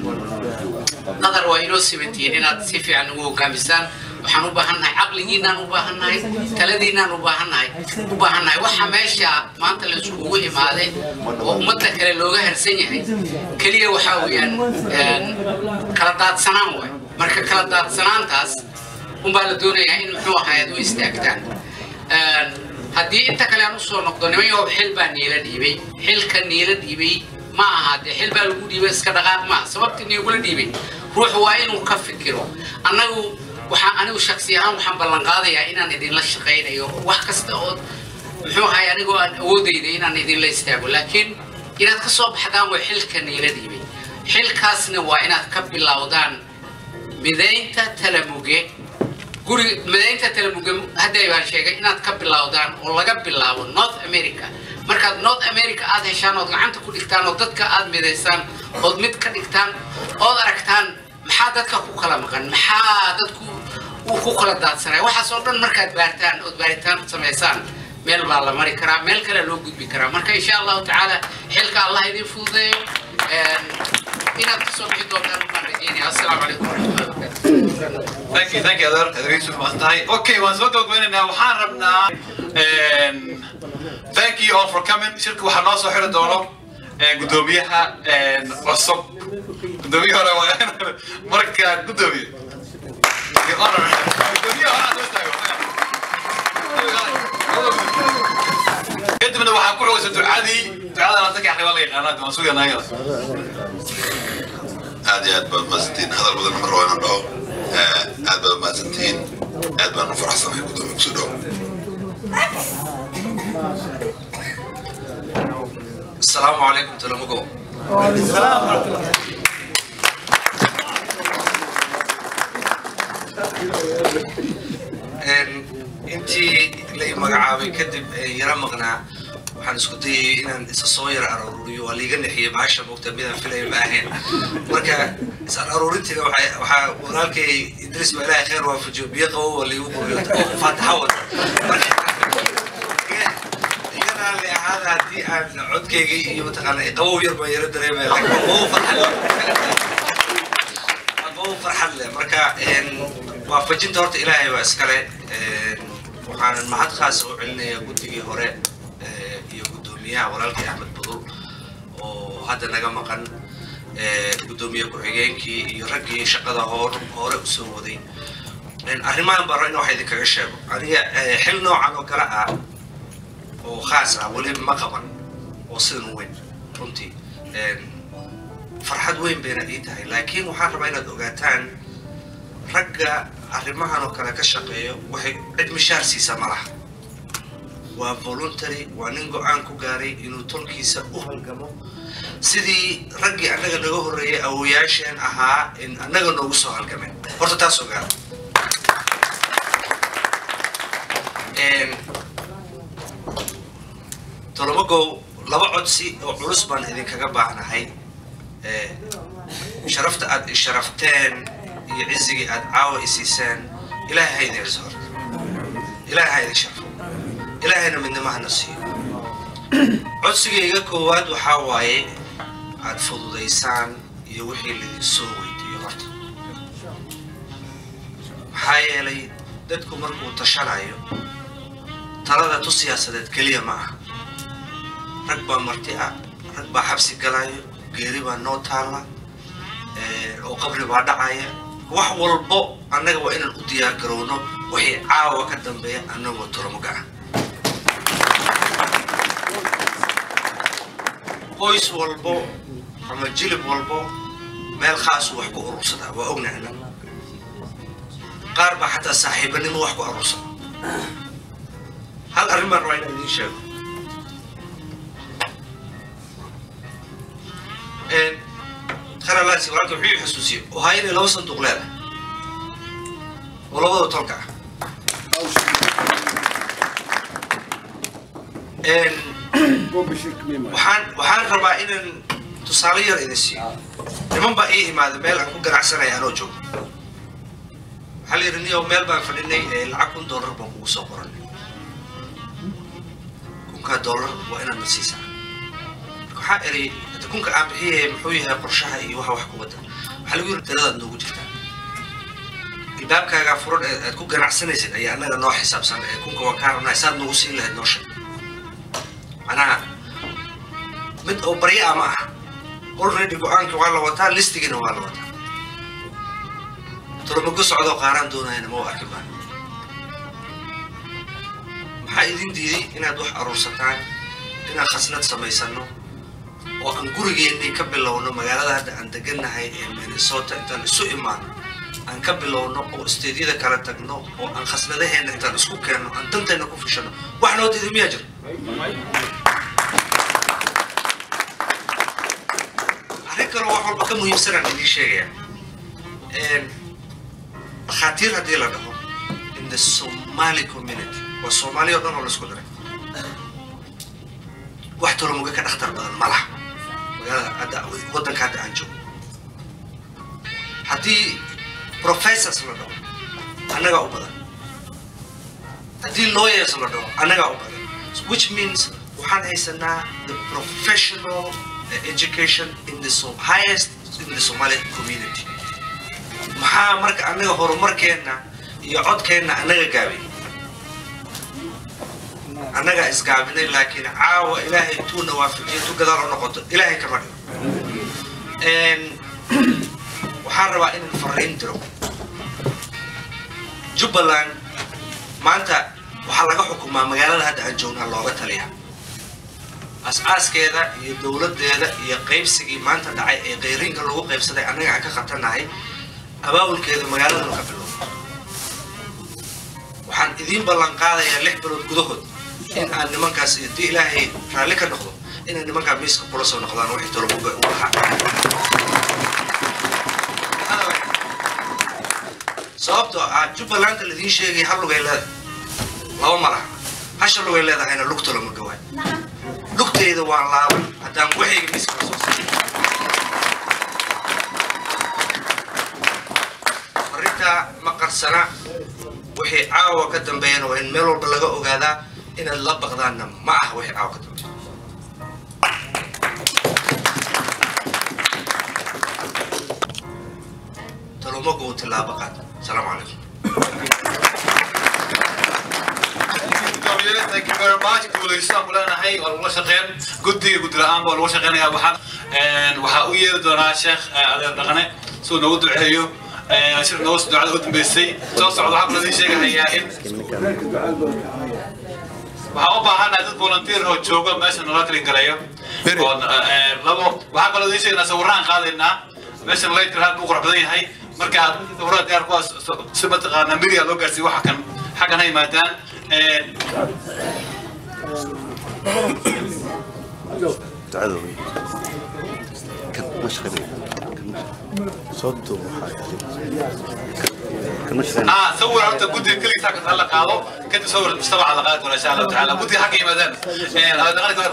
qadar waa inoo simantihiin inaad si fiican ugu hogaamisaan waxaan u baahannahay caqligiinaan u baahannahay taladiinaan u baahannahay u baahannahay waxa meesha maanta la iskugu imaaday oo ummadda kale looga harsan yahay keliya waxaa weeyaan kala daadsanaan waay marka kala daadsanaantaas unbaa la doonayaa in muxuu ahay aad u istaagtaan haddii inta kale aan usoo noqdo nimanyahow xil baa niila dhiibay xilka niila dhiibay ma aha dee xil baa lagu dhiibay iska dhaqaaq maaha sababta niigula dhiibay ruux waa inuu ka fikiro annagu waxaan anigu shaksi ahaan waxaan ballan qaadayaa inaan idinla shaqaynayo wax kasta oo muxuu ahay anigoo aan awoodayda inaan idinla istaago laakiin inaad ka soo baxdaan way xilka niila dhiibay xilkaasna waa inaad ka bilowdaan midaynta talamuge guri midaynta talamuge hadday baan sheegay inaad ka bilowdaan oo laga bilaabo north america markaad north america aad heshaan ood gacanta ku dhigtaan oo dadka aad midaysaan ood mid ka dhigtaan ood aragtaan maxaa dadka ku kala maqan maxaa dadku uu ku kala daadsanaya waxaas oo dhan markaad baartaan ood baaritaan samaysaan meel baa la mari karaa meel kale loo gudbi karaa marka insha allahu tacaala xilka allah idin fududeeyo inaad kasoo bixi doontaan baan rajeynaya assalaamu calaykum waraxmatullahi wabarakaatu thank you thank you adeer adeer yusuf baan tahay okay waan soo gabagabeynaynaa waxaan rabnaa thank you all for coming shirka waxaa noo soo xiri doono gudoomiyaha cusub gudoomiye hore waa marka gudoomiye gudoomiye hore aan soo istaago kadibna waxaa ku xogaysa ducadii ducadana dadka axriba la yaqaanaa waan sugaynaa ayada aad iyo aad baad mahadsantihiin hadal badan mar waa inaan dhaho aad baad mahadsantihiin aad baan u faraxsanahay gudoomiye kusoo dhow السلام عليكم تلمقو intii la i magacaabay kadib yara maqnaa waxaan isku dayay inaan isa soo yara aruuriyo waa liiga nexiyey maasha moogta midaan filaya ma ahayn marka isaan aruurintiina waxaa walaalkay idris baa ilaahay khayr waafajiyo biyo qabo waa liigu quriyo oo faataxa wata raalli ahaada haddii aan codkayga iyo mataqaana qabow yar baan yara dareemaya laakiin qabow farxad leh qabow farxad leh marka waafajinta horta ilaahay baa iskale waxaanan mahad khaas u celinayaa guddigii hore iyo guddoomiyaha walaalkii axmed budul oo hadda naga maqan guddoomiye ku-xigeenkii iyo raggii shaqada hor hore usoo waday arrimahan baro in wax idinkaga sheego aniga xil noocan oo kale ah oo khaas ah weli ma qaban oo sidan u weyn runtii farxad weyn bayna ii tahay laakiin waxaan rabaa inaad ogaataan ragga arrimahan oo kale ka shaqeeyo waxay cid mishaar siisa ma laha waa voluntary waa nin go-aan ku gaaray inuu tolkiisa u halgamo sidii raggii annaga naga horreeyay awoyaasheen ahaa in annaga noogu soo halgameen horta taas ogaada tolomagow laba codsi oo culus baan idinkaga baahnahay sharafta aad isharafteen iyo cizigii aad caawa isiiseen ilaahay ha idin ciso horta ilaahay ha idin sharfo ilaahayna midnimo hana siiyo codsigayga koowaad waxaa waaye aad fududaysaan iyo wixii laydin soo weydiiyo horta maxaa yeelay dadku markuu tashanayo talada tu siyaasadeed keliya ma aha rag baa marti ah rag baa xabsi galayo geeri baa noo taalla eh, oo qabri baa dhacaya wax walbo annaga waa inaan u diyaar garowno wixii caawa ka dambeeya annagoo tolomoga ah qoys walbo ama jilib walbo meel khaasu wax ku urursadaa waa ognahay annaga qaar baa xataa saaxiibanimo wax ku aruursada hal arrin baan rabaa inaan idiin sheego kharalaasi walaalka wuxuu ii xusuusiyey ohaa inay laba sanduuq leedahay oo labada tolka ah waxaan waxaan rabaa inaan tusaale yar idin siiyo niman baa ii imaada meel aan ku ganacsanaya anoo joogo waxaa la yidhi niyow meel baan fadhinay ee lacag kun dollar baan kugu soo qoranay kunkaa dollar waa inaad na siisaa marka waxaa eri hadda kunka aan bixiyaya muxuu yahay qorshaha iyo waxa wax ku wada waxaa lagu yidhi taladaad noogu jirtaa albaabkaagaa furan ee aad ku ganacsanaysid ayaa annaga noo xisaabsan ee kunka waan kaa rabnaa saad noogu siin lahayd noo sheeg macnaha mid oo barya ama ah already go-aanka waa la wataa listigina waa la wataa tolomago socdoo qaaraan doonayana ma u arki baan maxaa idin diiday inaad wax aruursataan inaan khasnad samaysano oo aan gurigeennii ka bilowno magaalada hadda aan degannahay ee minnesota intaan isu imaano aan ka bilowno oo isteedyada kala tagno oo aan khasnadaheenna intaan isku keenno aan dantayna ku fishano wax noo diiday miyaa jira arrin kaloo wax walba ka muhiimsanaan idiin sheegaya dhakhaatiir haddii la dhaho in the somali community waa soomaali oo dhan oo laisku daray wax tolomuga ka dhakhtar badan ma laha magaalada hadda waddanka hadda aan joogo haddii professors la dhaho annagaa u badan haddii lawyers la dhaho annagaa u badan which means waxaan haysanaa the professional uh, education in the so highest in the somali community maxaa marka annaga horumarkeenna iyo codkeenna annaga gaabay annagaa isgaabinay laakiin caawa ilaahay tuuna waafajiyo tu gadaal u noqoto ilaahay kama dhigo waxaan rabaa inaan fariin diro jubbaland maanta waxaa laga xukumaa magaalada hadda aan joognaa looga taliya as-aaskeeda iyo dowladdeeda iyo qaybsigii maanta dhacay ee qayriinka lagu qaybsaday annaga aan ka qabtanahay abaabulkeeda magaaladanu ka bilow waxaan idiin ballan qaadayaa lix bilood gudahood in aan nimankaas haddii ilaahay raalli ka noqdo inay nimankaa miiska kula soo noqdaan wixii tolomuga u lahaa sababtoo ah jubbalanda laidiin sheegay hal lugay leedahay laba malaha hasha lugay leedahayna lug tolomuga waay lugtayda waa laaban haddaan waxayga miiska la soo saaray arrintaa ma qarsana wixii caawa ka dambeeyana waa in meel walba laga ogaadaa inaad la baqdaanna ma aha wixii caawa ka dambeeya talomagu uu tilaabo qaad asalaamu calaykum Thank you very much. Guuleystaan ku leenahay waa lagula shaqeyn guddiga guddi la-aan baa lagula shaqeynayaa waxaan waxaa u yeeri doonaa sheekh adeer dhaqane si uu noogu duceeyo shir noogu ducada u dambeysay soo socda waxaa kaloo idin sheegahayaa in waxaan u baahanahay dad volunteer oo jooga meesha nala kalin galeeyo oo labo waxaa kaloo idin sheegaynaa sawiraan qaadaynaa meeshan laytir aad buu qurux badan yahay marka aad sawirada gaar kuwaas si mataqaanaa midiya loo gaarsiiyo waxa kan xaggan ha yimaadaan اه صور انت قدي كل ساعه هلا قاضو كنت صور مجتمع على قاعده ان شاء الله تعالى قدي حق يمدان هذا غير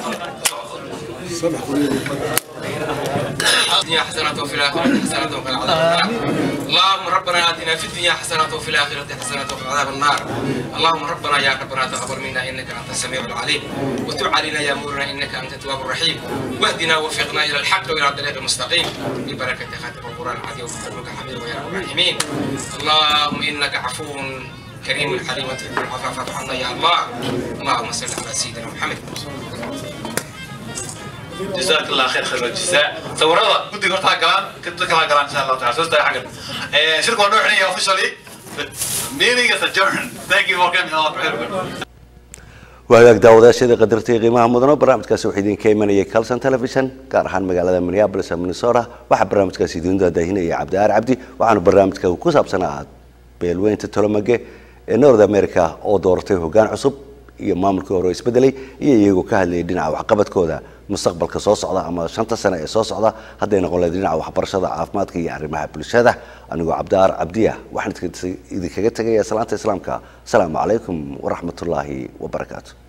الدنيا حسنة وفي الآخرة حسنة وقنا عذاب النار اللهم ربنا آتنا في الدنيا حسنة وفي الآخرة حسنة وقنا عذاب النار اللهم ربنا يا ربنا تقبل منا إنك أنت السميع العليم وتب علينا يا مولنا إنك أنت التواب الرحيم واهدنا ووفقنا إلى الحق وإلى الطريق المستقيم ببركة خاتم القرآن العظيم وفضلك حبيب يا رب الراحمين اللهم إنك عفو الكريم الحليم تحب العفو فاعف عنا يا الله اللهم صل على سيدنا محمد جزاك الله خير خير الجزاء صورها كنت قلتها كلام كنت كلام كلام ان شاء الله تعالى سوست حاجه شركه نوحني officially meeting is adjourned thank you for coming all wagaag daawadayaashada qadartay qiimaha mudano barnaamijkaasi waxaa idinka imanayay calson television gaar ahaan magaalada minneapolis ee minnesota waxaa barnaamijkaasi idin daadaahinaya cabdiaar cabdi waxaanu barnaamijka ku saabsanaa beelweynta tolomage ee north america oo dooratay hoggaan cusub iyo maamulkii hore oo isbedelay iyo iyagoo ka hadlayay dhinaca waxqabadkooda mustaqbalka soo socda ama shanta sane ee soo socda hadday noqon lahayd dhinaca waxbarashada caafimaadka iyo arrimaha bulshada anigoo cabdiaar cabdiya waxaan idinkaga tegaya salaanta islaamka asalaamu calaykum waraxmatullaahi wabarakaatu